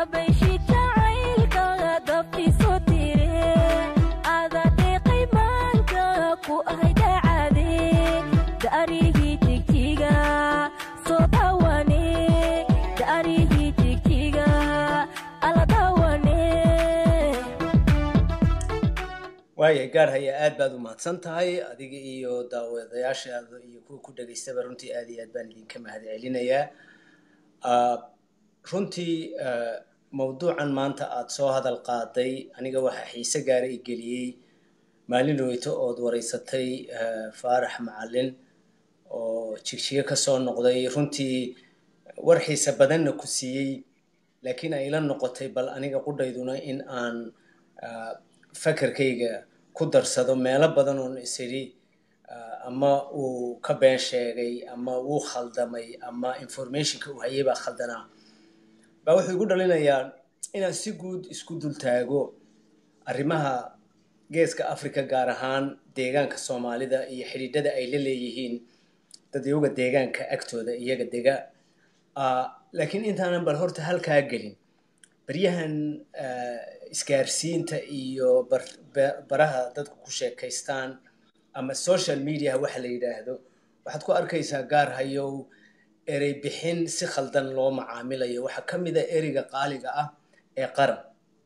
waaya gaarhaya aad baad u mahadsan tahay adiga iyo daawadayaashaada iyo kuwa ku dhegaystaba runtii aad iyo aad baan idinka mahad celinayaa runtii mawduucan maanta aada soo hadal qaaday aniga waxaa xiise gaara i geliyey maalin weyto ood wareysatay faarax macalin oo jigjigo kasoo noqday runtii war xiise badanna ku siiyey laakiin ay ila noqotay bal aniga qudhayduna in aan fakarkayga ku darsado meelo badan oon isidhi ama uu ka been sheegay ama wuu khaldamay ama informationka uu hayay baa khaldanaa baa wuxuu igu dhalinayaa inaan si guud isku dultaago arrimaha geeska africa gaar ahaan deegaanka soomaalida iyo xidhiidhada ay la leeyihiin dadyoga deegaanka agtooda iyaga dega laakiin intaanan bal horta halkaa gelin baryahan isgaarsiinta iyo baraha dadku ku sheekaystaan ama social mediaha waxa la yidhaahdo waxaad ku arkaysaa gaar hayow erey bixin si khaldan loo macaamilayo waxaa ka mid a ereyga qaaliga ah ee qaran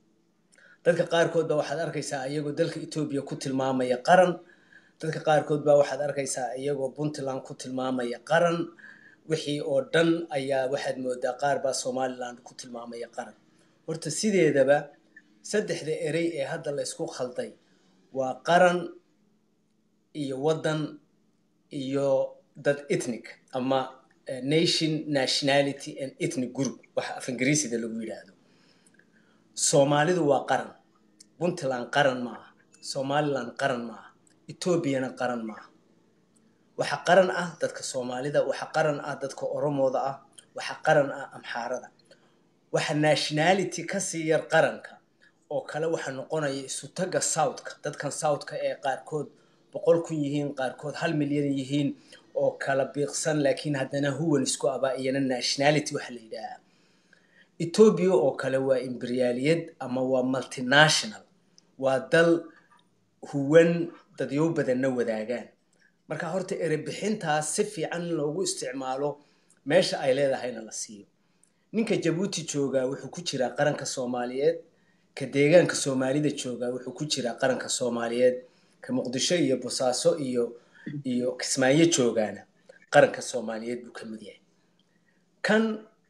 dadka qaarkood baa waxaad arkaysaa iyagoo dalka etoobiya ku tilmaamaya qaran dadka qaarkood baa waxaad arkaysaa iyagoo puntland ku tilmaamaya qaran wixii oo dhan ayaa waxaad moodaa qaar baa somaliland ku tilmaamaya qaran horta sideedaba saddexda erey ee hadda la ysku khalday waa qaran iyo waddan iyo dad ethnic ama nation nationality and ethnic group waxa af ingiriisida lagu yidhaahdo soomaalidu waa qaran puntland qaran ma aha somaliland qaran ma aha etoobiyana qaran ma aha waxa qaran ah dadka soomaalida waxa qaran ah dadka oromooda ah waxa qaran ah amxaarada waxa nationality kasii yar qaranka oo kale waxa noqonaya isutaga southka dadkan southka ee qaarkood boqol kun yihiin qaarkood hal milyan yihiin oo kala biiqsan laakiin haddana huwan isku abaa iyana nationality waxa la yidhaahaa etoobiya oo kale waa imberiyaaliyad ama waa multinational waa dal huwan dadyow badanna wadaagaan marka horta erebixintaas si fiican in loogu isticmaalo meesha ay leedahayna la siiyo ninka jabuuti joogaa wuxuu ku jiraa qaranka soomaaliyeed ka deegaanka soomaalida joogaa wuxuu ku jiraa qaranka soomaaliyeed ka muqdisho iyo bosaaso iyo iyo kismaayo joogaana qaranka soomaaliyeed buu ka mid yahay kan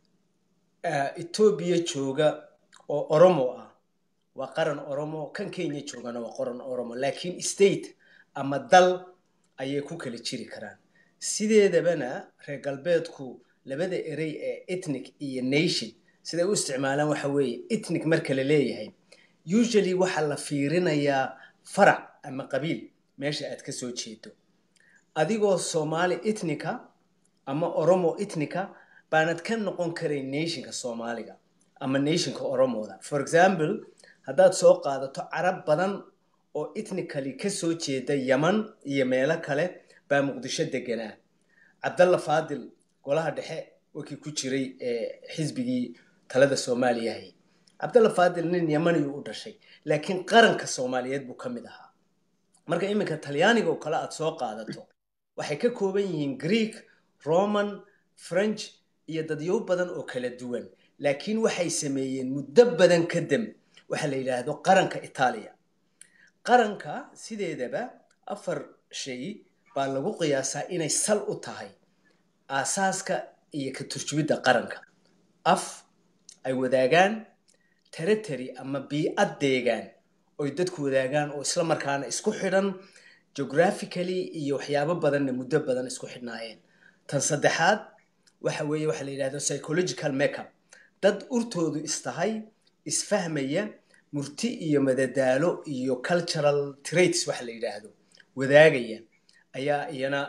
etoobiya jooga oo oromo ah waa qaran oromo kan kenya joogana waa qaran oromo laakiin state ama dal ayay ku kala jiri karaan sideedabana reer galbeedku labada erey ee ethnic iyo nation siday u isticmaalaan waxa weeye ethnic marka la leeyahay usually waxaa la fiirinayaa farac ama qabiil meesha aad ka soo jeedo adigoo soomaali ethnica ama oromo ethnica baanad ka noqon karayn nationka soomaaliga ama nationka oromooda for example haddaad soo qaadato carab badan oo ethnically ka soo jeeda yaman iyo meelo kale baa muqdisho deganaa cabdalla faadil golaha dhexe wakii ku jiray xisbigii talada soomaaliyahay cabdalla faadil nin yamaniyu u dhashay laakiin qaranka soomaaliyeed buu ka mid ahaa marka iminka talyaaniga oo kale aad soo qaadato waxay ka kooban yihiin greek roman french iyo dadyow badan oo kala duwan laakiin waxay sameeyeen muddo badan ka dam waxaa la yidhaahdo qaranka itaaliya qaranka sideedaba afar shay baa lagu qiyaasaa inay sal u tahay aasaaska iyo ka turjubidda qaranka af ay wadaagaan territory ama biicad deegaan oy dadku wadaagaan oo isla markaana isku xidhan geographically iyo waxyaabo badanna muddo badan isku xidhnaayeen tan saddexaad waxa weeye waxaa la yidhahdo psychological makeup dad urtoodu istahay isfahmaya murti iyo madadaalo iyo cultural traits waxa la yidhaahdo wadaagaya ayaa iyana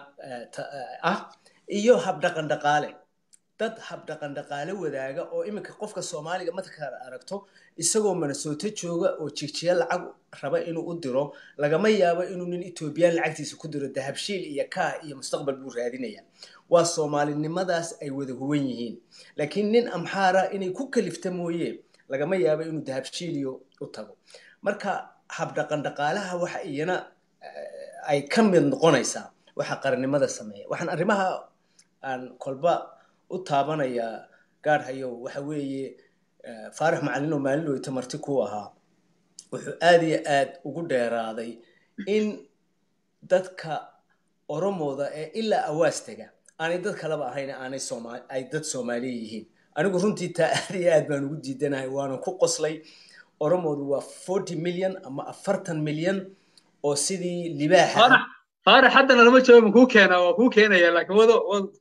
ah iyo habdhaqan dhaqaale dad habdhaqan dhaqaale wadaaga oo iminka qofka soomaaliga markaad aragto isagoo minnesota jooga oo jigjiya lacag raba inuu u diro lagama yaabo inuu nin etoobiyaan lacagtiisa ku diro dahabshiil iyo kaa iyo mustaqbal buu raadinaya waa soomaalinimadaas ay wada huwan yihiin laakiin nin amxaara inay ku kalifta mooye lagama yaabo inuu dahabshiiliyo u tago marka habdhaqan dhaqaalaha waxa iyana ay ka mid noqonaysaa waxa qarannimada sameeya waxaan arrimaha aan kolba u taabanayaa gaadhayow waxa weeye faarax macalin oo maalin weyta marti ku ahaa wuxuu aada iyo aad ugu dheeraaday in dadka oromooda ee ilaa awaastega aanay dad kaleba ahayn aanay sooma ay dad soomaaliya yihiin anigu runtii taa aad iyo aad baan ugu diidanahay waanan ku qoslay oromoodu waa forty million ama afartan milyan oo sidii libaaxa faarax haddana lama joogo ma kuu keena waa kuu keenaya laakiin wado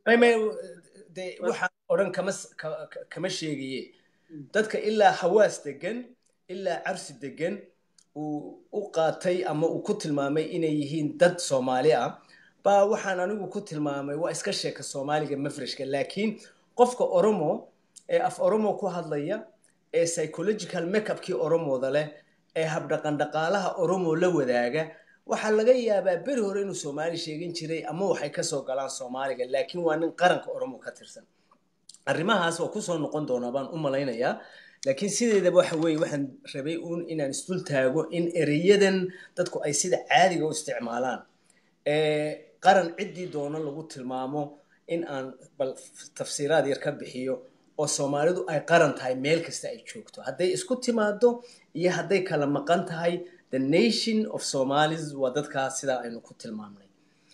de waxaan odhan kama kama sheegaye dadka ilaa hawaas degan ilaa carsi degan uu u qaatay ama uu ku tilmaamay inay yihiin dad soomaali ah baa waxaan anigu ku tilmaamay waa iska sheeka soomaaliga mafreshka laakiin qofka oromo ee af oromo ku hadlaya ee psychological makeupkii oromooda leh ee habdhaqan dhaqaalaha oromo la wadaaga waxaa laga yaabaa beri hore inuu soomaali sheegan jiray ama waxay kasoo galaan soomaaliga laakiin waa nin qaranka oromo ka tirsan arrimahaas waa kusoo noqon doonaa baan u malaynayaa laakiin sideedaba waxa weeye waxaan rabay uun inaan isdul taago in ereyadan dadku ay sida caadiga u isticmaalaan qaran ciddii doono lagu tilmaamo in aan bal tafsiiraad yar ka bixiyo oo soomaalidu ay qaran tahay meel kasta ay joogto hadday isku timaado iyo hadday kala maqan tahay the nation of somalis waa dadkaas sidaa aynu ku tilmaamnay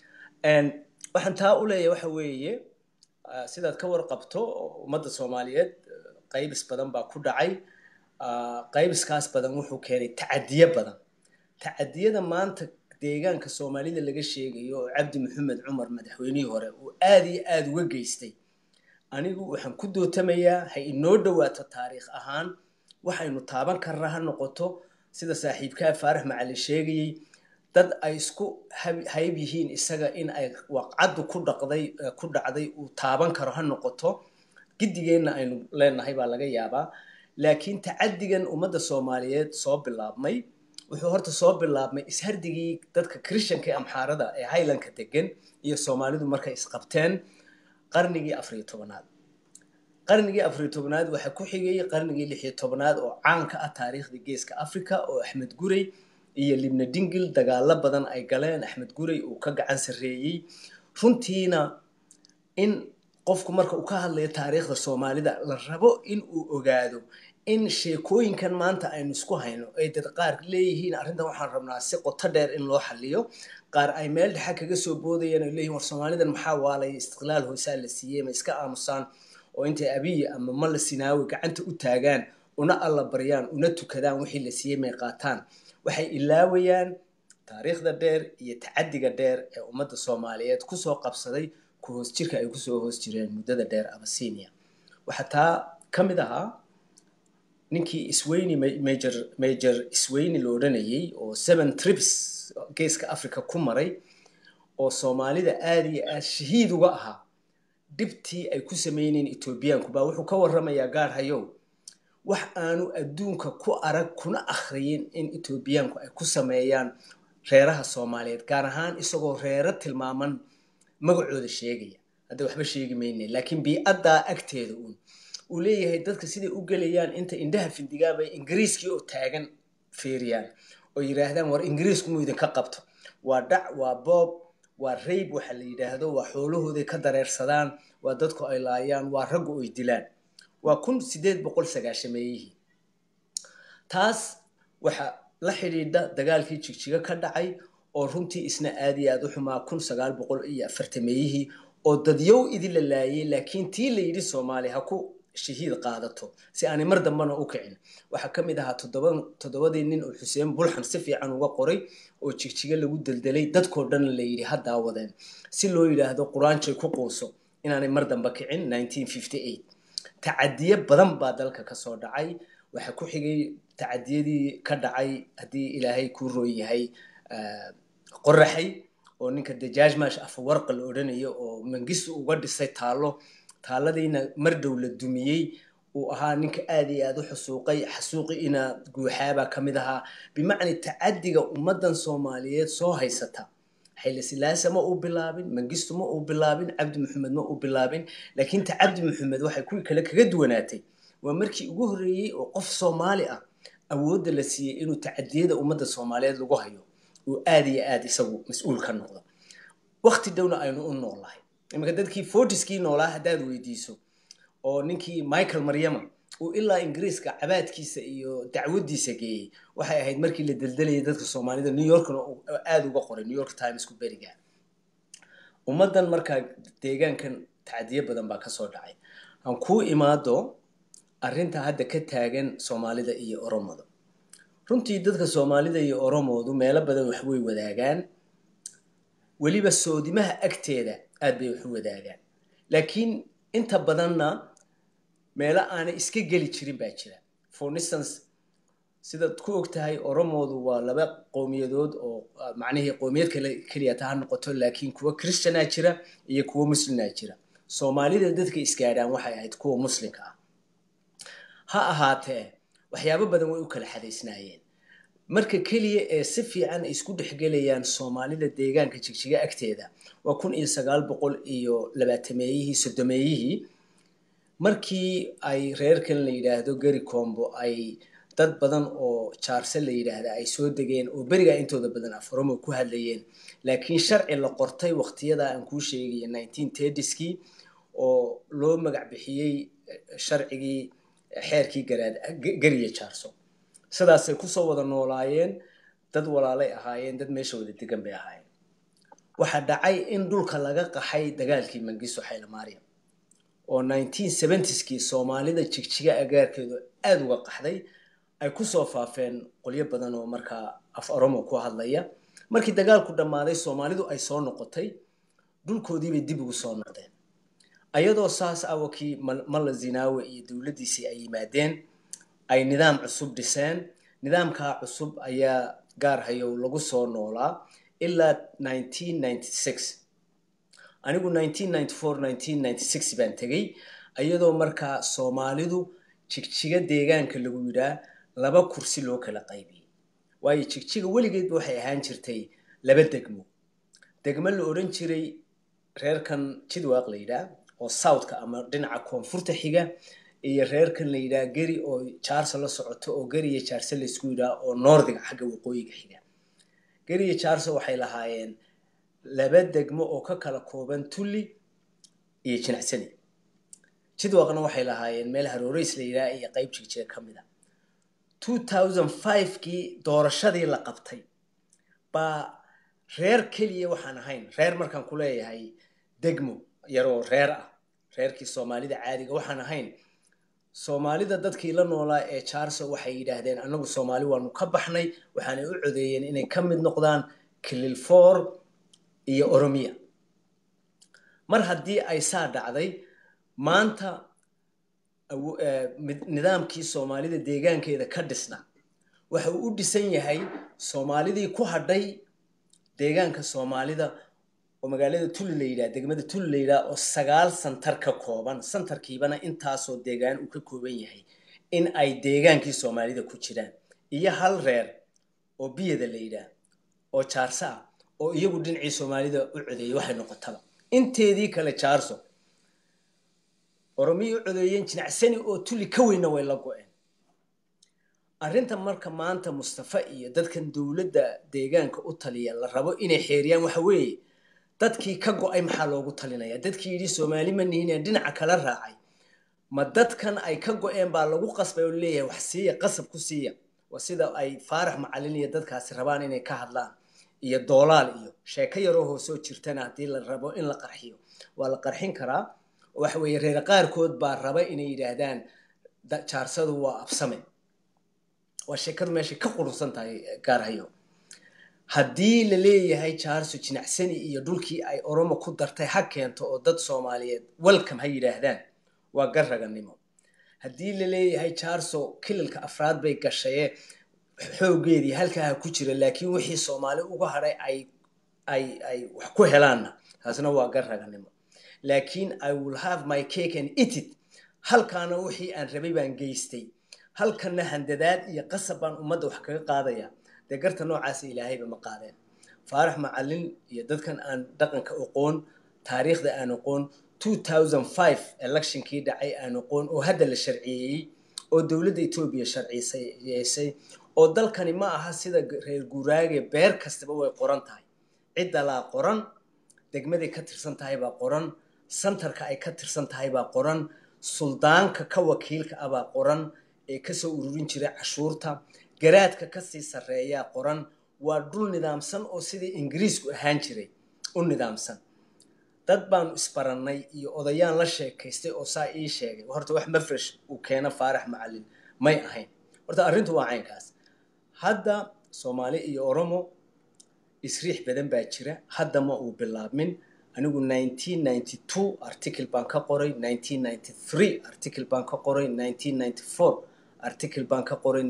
waxaan taa u leeyahay waxa weeye sidaad ka warqabto ummadda soomaaliyeed qaybis badan baa ku dhacay qaybiskaas badan wuxuu keenay tacadiye badan tacadiyada maanta deegaanka soomaalida laga sheegayo oo cabdi maxamed cumar madaxweynihii hore uu aada iyo aada uga geystay anigu waxaan ku dootamayaa ha inoo dhowaato taariikh ahaan waxaynu taaban karnaa ha noqoto sida saaxiibkaa faarax macalin sheegayey dad ay isku hayb yihiin isaga in ay waqcaddu ku dhaqday ku dhacday uu taaban karo ha noqoto giddigeenna aynu leenahay baa laga yaabaa laakiin tacadigan ummadda soomaaliyeed soo bilaabmay wuxuu horta soo bilaabmay ishardigii dadka christianka ee amxaarada ee highlandka degan iyo soomaalidu markay isqabteen qarnigii afariyo tobanaad qarnigii afariyo tobanaad waxaa ku xigay qarnigii lixiyo tobanaad oo caan ka ah taariikhda geeska africa oo axmed gurey iyo libna dingil dagaalo badan ay galeen axmed gurey uu ka gacan sarreeyey runtiina in qofku marka uu ka hadlayo taariikhda soomaalida la rabo in uu ogaado in sheekooyinkan maanta aynu isku hayno ay dad qaar leeyihiin arrintan waxaan rabnaa si qoto dheer in loo xaliyo qaar ay meel dhexa kaga soo boodayaan ay leeyihin war soomaalidan maxaa waalay istiqlaal hoosaa la siiyey ma iska aamusaan oo intay abiyi ama malla sinaawi gacanta u taagaan una alla baryaan una tukadaan wixii la siiyey may qaataan waxay ilaawayaan taariikhda dheer iyo tacadiga dheer ee ummadda soomaaliyeed kusoo qabsaday ku hoos jirka ay kusoo hoos jireen muddada dheer abasinia waxaa taa ka mid ahaa ninkii isweyni major major isweyni la odhanayey oo seven trips geeska africa ku maray oo soomaalida aada iyo aad shahiid uga ahaa dhibtii ay ku sameyneen etoobiyaanku baa wuxuu ka warramayaa gaar hayow wax aanu adduunka ku arag kuna akhriyin in etoobiyaanku ay ku sameeyaan reeraha soomaaliyeed gaar ahaan isagoo reero tilmaaman magacooda sheegaya hadda waxba sheegi mayne laakiin bii-addaa agteeda uun uu leeyahay dadka siday u gelayaan inta indhaha findigaabay ingiriiskii oo taagan feeriyaan oo yidhaahdaan war ingiriisku muu idinka qabto waa dhac waa boob waa rayb waxa la yidhaahdo waa xoolahooday ka dareersadaan waa dadku ay laayaan waa raggu ay dilaan waa kun sideed boqol sagaashameeyihii taas waxa la xidhiidha dagaalkii jigjiga ka dhacay oo runtii isna aada iyo aada u xumaa kun sagaal boqol iyo afartameeyihii oo dadyow idin la laayay laakiin tii la yidhi soomaali ha ku shahiid qaadato si aanay mar dambana u kicin waxaa ka mid ahaa toddobadii nin oo xuseen bulxan si fiican uga qoray oo jigjiga lagu deldelay dadkoo dhan la yidhi ha daawadeen si loo yidhaahdo qur-aanjay ku quuso inaanay mar damba kicin tacadiye badan baa dalka kasoo dhacay waxaa ku xigay tacadiyadii ka dhacay haddii ilaahay kuu rooy yahay qoraxay oo ninka dajaajmash afawarqa la odhanayo oo mangistu uga dhisay taallo taaladiina mar dhow la dumiyey uu ahaa ninka aada iyo aada u xusuuqay xasuuqiina guuxaabaa ka mid ahaa bimacnaa tacadiga ummaddan soomaaliyeed soo haysata xayla silaasa ma uu bilaabin mangistu ma uu bilaabin cabdi maxamed ma uu bilaabin laakiin ta cabdi maxamed waxay kuwii kale kaga duwanaatay waa markii ugu horreeyey oo qof soomaali ah awoodda la siiyey inuu tacadiyada ummadda soomaaliyeed lagu hayo uu aada iyo aada isagu mas-uul ka noqdo wakti dhowna aynu u noolahay iminka dadkii fortiskii noolaa haddaad weydiiso oo ninkii michael maryama uu ilaa ingiriiska cabaadkiisa iyo dacwadiisa geeyey waxay ahayd markii la deldelayay dadka soomaalida new yorkna aada uga qoray new york timesku beriga ummaddan markaa deegaankan tacadiyo badan baa kasoo dhacay aan kuu imaado arrinta hadda ka taagan soomaalida iyo oromada runtii dadka soomaalida iyo oromoodu meelo badan wax way wadaagaan weliba soodimaha agteeda aad bay wax u wadaagaan laakiin inta badanna meelo aanay iska geli jirin baa jira for instance sidaad ku og tahay oromoodu waa laba qowmiyadood oo macnihii qowmiyad kale keliya ta ha noqoto laakiin kuwa christianaa jira iyo kuwa muslimaa jira soomaalida dadka isgaadhaan waxay ahayd kuwa muslimka ah ha ahaatee waxyaabo badan way u kala xadaysnaayeen marka keliya ee si fiican ay isku dhexgelayaan soomaalida deegaanka jigjiga agteeda waa kun iyo sagaal boqol iyo labaatameeyihii soddomeeyihii markii ay reerkan la yidhaahdo geri combo ay dad badan oo jaarse la yidhaahda ay soo degeen oo berigaa intooda badan afromo ku hadlayeen laakiin sharci la qortay waqtiyadaa aan kuu sheegaya nineteen tediskii oo loo magac bixiyey sharcigii xeerkii garaad geriya jaarso sidaasay kusoo wada noolaayeen dad walaalay ahaayeen dad meesha wada degan bay ahaayeen waxaa dhacay in dhulka laga qaxay dagaalkii mangiso xaylamaariam oo nineteen seventyskii soomaalida jigjiga agaarkeedu aada uga qaxday ay kusoo faafeen qolyo badan oo markaa af oromo ku hadlaya markii dagaalku dhammaaday soomaalidu ay soo noqotay dhulkoodiibay dib ugu soo noqdeen ayadoo saas ah wakii malla zinaawe iyo dowladdiisii ay yimaadeen ay nidaam cusub dhiseen nidaamkaa cusub ayaa gaar hayow lagu soo noolaa ilaa nineteen ninety six anigu nineteen ninety four nineteen ninety six baan tegey iyadoo markaa soomaalidu jigjiga deegaanka lagu yidhaa laba kursi loo kala qaybiyey waayo jigjiga weligeedba waxay ahaan jirtay laba degmo degmo la odhan jiray reerkan jidwaaq la yidhaah oo southka ama dhinaca koonfurta xiga iyo reerkan la yidhaha geri oo jaarso la socoto oo geri iyo jaarse laysku yidhaha oo noordiga xagga waqooyiga xiga geri iyo jaarso waxay lahaayeen laba degmo oo ka kala kooban tulli iyo jinacsani jidwaaqna waxay lahaayeen meel harooreys la yidhaha iyo qayb jigjiga ka mid a two thousand five-kii doorashadii la qabtay baa reer keliya waxaan ahayn reer markaan ku leeyahay degmo yaroo reer ah reerkii soomaalida caadiga waxaan ahayn soomaalida dadkii la noolaa ee jaarso waxay yidhaahdeen annagu soomaali waanu ka baxnay waxaanay u codeeyeen inay ka mid noqdaan kilil four iyo oromiya mar haddii ay saa dhacday maanta nidaamkii soomaalida deegaankeeda ka dhisna waxa uu u dhisan yahay soomaalidii ku hadhay deegaanka soomaalida oo magaalada tuli la yidhaha degmada tuli la yidhaha oo sagaal santar ka kooban santarkiibana intaasoo deegaan uu ka kooban yahay in ay deegaankii soomaalida ku jiraan iyo hal reer oo biyada la yidhaah oo jaarso ah oo iyagu dhinacii soomaalida u codeeyay waxay noqotaba inteedii kale jaarso oromiyay u codeeyeen jinacsani oo tuli ka weynna way la go-een arrinta marka maanta mustafa iyo dadkan dowladda deegaanka u taliya la rabo inay xeeriyaan waxa weeye dadkii ka go-ay maxaa loogu talinaya dadkii yidhi soomaali ma nihinee dhinaca kala raacay ma dadkan ay ka go-een baa lagu qasbay oo leeyahay wax siiya qasab ku siiya waa sida ay faarax macalin iyo dadkaasi rabaan inay ka hadlaan iyo doolaal iyo sheeko yaroo hoosoo jirtana haddii la rabo in la qarxiyo waa la qarxin karaa waxa weeye reer qaarkood baa raba inay yidhaahdaan jaarsadu waa absame waa sheekadu meeshay ka qurunsan tahay gaarhayo haddii la leeyahay jaarso jinacsani iyo dhulkii ay oromo ku dartay ha keento oo dad soomaaliyeed welcome ha yidhaahdaan waa garraganimo haddii la leeyahay jaarso kililka afraad bay gashaye xooggeedii halkaa ha ku jira laakiin wixii soomaali uga hadhay ay ay ay wax ku helaanna taasna waa garraganimo laakiin i will have my cake and eat it halkaana wixii aan rabay baan geystay halkanna handadaad iyo qasab baan ummadda wax kaga qaadaya dee garta noocaasa ilaahayba ma qaadeen faarax macalin iyo dadkan aan dhaqanka oqoon taariikhda aan oqoon two thousand five electionkii dhacay aan oqoon oo hadda la sharciyeeyey oo dowladda etoobiya sharciyeysay oo dalkani ma aha sida reer guuraage beer kastaba way qoran tahay ciddalaa qoran degmaday ka tirsan tahay baa qoran santarka ay ka tirsan tahay baa qoran suldaanka ka wakiilka ah baa qoran ee kasoo ururin jiray cashuurta garaadka kasii sarreeyaa qoran waa dhul nidaamsan oo sidii ingiriisku ahaan jiray u nidaamsan dad baanu isbarannay iyo odayaan la sheekaystay oo saa ii sheegay horta wax mafresh uu keeno faarax macallin may ahayn horta arrintu waa caynkaas hadda soomaali iyo oromo isriix badan baa jira hadda ma uu bilaabmin anigu article baan ka qoray article baan ka qoray article baan ka qoray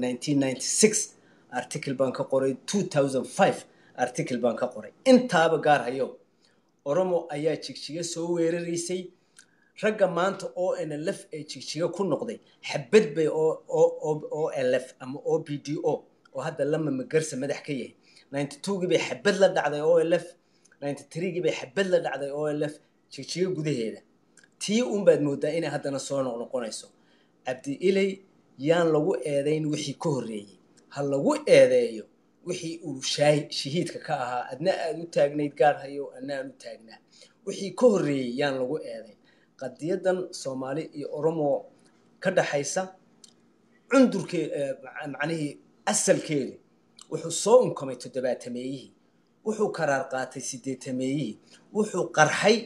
article baan ka qoray article baan ka qoray intaaba gaar hayo oromo ayaa jigjiga soo weeraraysay ragga maanta o nlf ee jigjiga ku noqday xabad bay o lf ama o b d o oo hadda lama magarsa madax ka yahay gii bay xabad la dhacday o lf gii bay xabad la dhacday o lf jigjiga gudaheeda tii unbaad moodaa inay haddana soo noqnoqonayso cabdi ilay yaan lagu eedayn wixii ka horreeyey ha lagu eedeeyo wixii uu shahiidka ka ahaa adna aad u taagnayd gaar hayo adna aan u taagnaa wixii ka horreeyey yaan lagu eedayn qadiyadan soomaali iyo oromo ka dhaxaysa cundurkee macnihii asalkeedu wuxuu soo unkamay toddobaatameeyihii wuxuu karaar qaatay sideetameeyihii wuxuu qarxay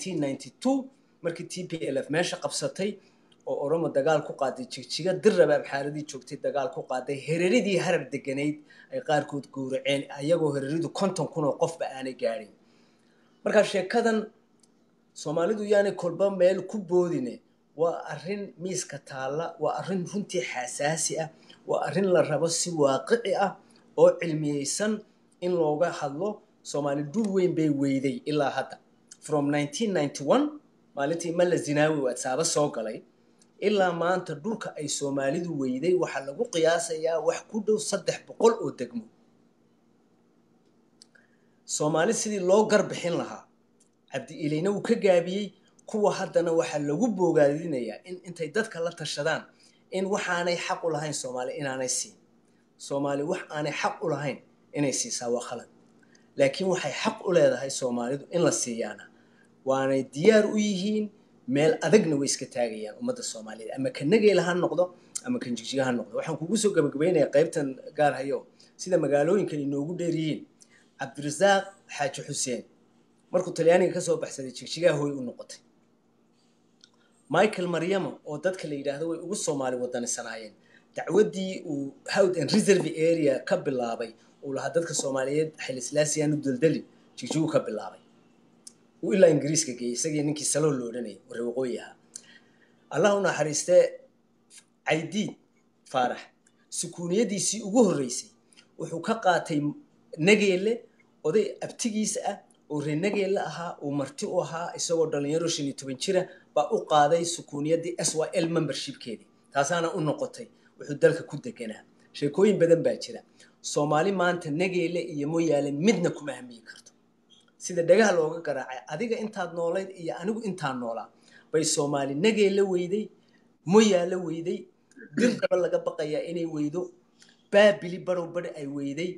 markii t p l f meesha qabsatay oo oromo dagaal ku qaaday jigjiga dirrabaab xaaladii joogtay dagaal ku qaaday hereridii harar deganayd ay qaarkood gowraceen ayagoo hereridu konton kun oo qofba aanay gaadhin markaa sheekadan soomaalidu yaanay kolba meel ku boodine waa arrin miiska taalla waa arrin runtii xasaasi ah waa arrin la rabo si waaqici ah oo cilmiyeysan in looga hadlo soomaali dhul weyn bay weyday ilaa hadda from maalintii malla zinaawi waadsaaba soo galay ilaa maanta dhulka ay soomaalidu weyday waxaa lagu qiyaasayaa wax ku dhow saddex boqol oo degmo soomaali sidii loo garbixin lahaa cabdi ilayna uu ka gaabiyey kuwa haddana waxaa lagu boogaadinayaa in intay dadka la tashadaan in waxaanay xaq u lahayn soomaali inaanay siin soomaali wax aanay xaq u lahayn inay siisaa waa khalad laakiin waxay xaq u leedahay soomaalidu in la siiyaana waanay diyaar u yihiin meel adagna way iska taagayaan ummadda soomaaliyeed ama kan nageela ha noqdo ama kan jigjiga ha noqdo waxaan kugu soo gabagabaynayaa qaybtan gaar hayo sida magaalooyinkan inoogu dheer yihiin cabdirasaaq xaaji xuseen markuu talyaaniga kasoo baxsaday jigjigaha hooy u noqotay michael maryamo oo dadka la yidhaahdo way ugu soomaali wadanisanaayeen dacwaddii uu howd and reserve area ka bilaabay uu lahaa dadka soomaaliyeed xilislaasiyaanu daldali jigjigu ka bilaabay uu ilaa ingiriiska geeyey isagii ninkii saloo lo odhanayay warre waqooyi ahaa allah u naxariistee caydiid faarax sukuuniyadiisii ugu horreysay wuxuu ka qaatay nageelle oday abtigiisa ah oo reer nageelle ahaa uu marti u ahaa isagoo dhalinyaro shan iyo toban jira baa u qaaday sukuuniyaddii s y l membershipkeedii taasaana u noqotay wuxuu dalka ku deganaa sheekooyin badan baa jira soomaali maanta nageelle iyo moyaale midna kuma hamiyi karto sida dhagaha looga garaacay adiga intaad noolayd iyo anigu intaan noolaa bay soomaali nageella weyday moyaala weyday dirdaba laga baqayaa inay weydo baabili barow bari ay weyday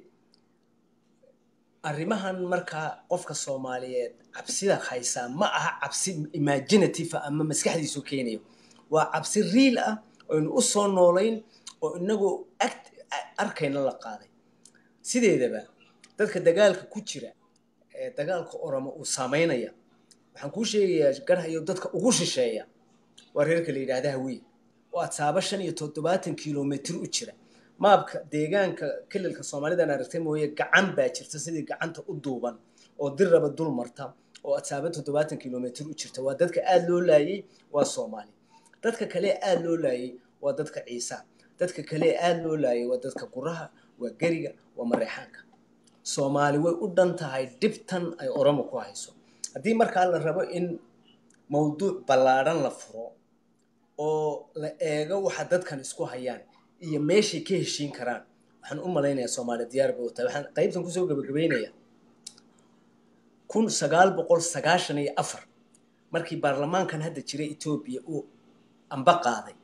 arrimahan markaa qofka soomaaliyeed cabsida haysaa ma aha cabsi imaginative ama maskaxdiisu keenayo waa cabsi riil ah oynu u soo noolayn oo inagoo arkayna la qaaday sideedaba dadka dagaalka ku jira ee dagaalka oromo uu saameynaya waxaan kuu sheegayaa garhayo dadka ugu shisheeya waa reerka la yidhaahda hawiye oo adsaaba shan iyo toddobaatan kilomitr u jira maabka deegaanka kelilka soomaalidan aragtay mooye gacan baa jirta sidii gacanta u duuban oo dirraba dul marta oo adsaaba toddobaatan kilomitr u jirta waa dadka aada loo laayey waa soomaali dadka kale aada loo laayey waa dadka ciisa dadka kale aada loo laayey waa dadka guraha waa geriga waa mareexaanka soomaali way u dhan tahay dhibtan ay oromo ku hayso haddii markaa la rabo in mawduuc ballaadhan la furo oo la eego waxa dadkan isku hayaan iyo meeshay ka heshiin karaan waxaan u malaynayaa soomaali diyaar bay u tahay waxaan qaybtan kusoo gabagabaynayaa kun sagaal boqol sagaashan iyo afar markii baarlamaankan hadda jiray etoobiya uu amba qaaday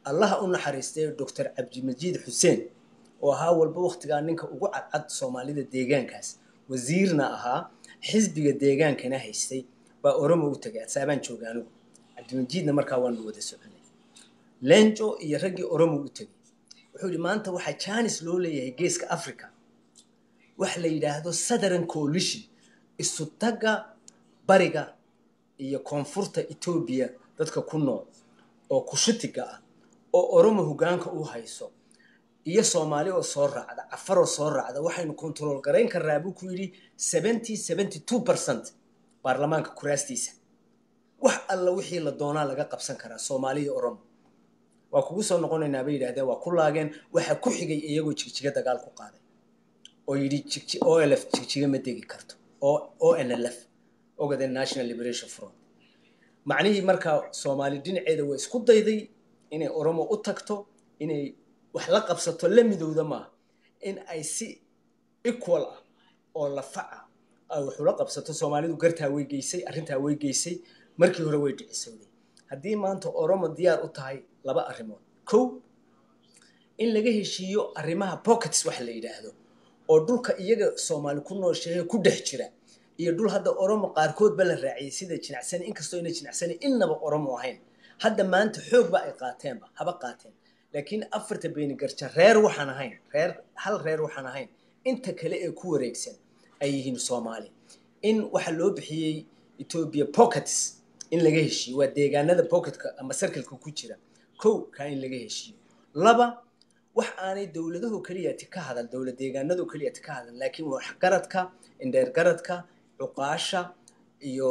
allaha u naxariistay doctor cabdimajiid xuseen oo ahaa walba waktigaa ninka ugu cadcad soomaalida deegaankaas wasiirna ahaa xisbiga deegaankana haystay baa oromo u tagay adsaabaan jooga anigu cabdimajiidna markaa waanu wada soconay lenjo iyo raggii oromo u tegay wuxuu yihi maanta waxaa jaanis loo leeyahay geeska africa wax la yidhaahdo southern coalition isu tagga bariga iyo koonfurta etoobiya dadka ku nool oo kushutiga ah oo oromo hogaanka u hayso iyo soomaali oo soo raacda cafaroo soo raacda waxaynu kontarool garayn karnaa buu ku yidhi seventy seventy two percent baarlamaanka kuraastiisa wax alla wixii la doonaa laga qabsan karaa soomaali iyo oromo waa kugu soo noqonaynaa bay yidhahdeen waa ku laageen waxa ku xigay iyagoo jigjiga dagaal ku qaaday oo yidhi olf jigjiga ma degi karto onlf ogade national liberation front macnihii markaa soomaali dhinaceeda waa isku dayday inay oromo u tagto inay wax la qabsato la midowda maaha in ay si equal ah oo lafaca ay waxula qabsato soomaalidu gartaa way geysay arrintaa way geysay markii hore way dhicisowday haddii maanta oromo diyaar u tahay laba arrimood kow in laga heshiiyo arrimaha pockets wax la yidhaahdo oo dhulka iyaga soomaali ku noosheehe ku dhex jira iyo dhul hadda oromo qaarkoodba la raaciyay sida jinacsani inkastoo ina jinacsani innaba oromo ahayn hadda maanta xoogba ay qaateenba haba qaateen laakiin afarta beenigarja reer waxaan ahayn reer hal reer waxaan ahayn inta kale ee ku wareegsan ay yihiin soomaali in waxa loo bixiyey ethiopia pockets in laga heshiiyo waa deegaanada pocketka ama circleka ku jira kow kaa in laga heshiiyo laba wax aanay dowladaho keliyati ka hadal dowlad deegaanado keliyati ka hadal laakiin waxgaradka indheergaradka cuqaasha iyo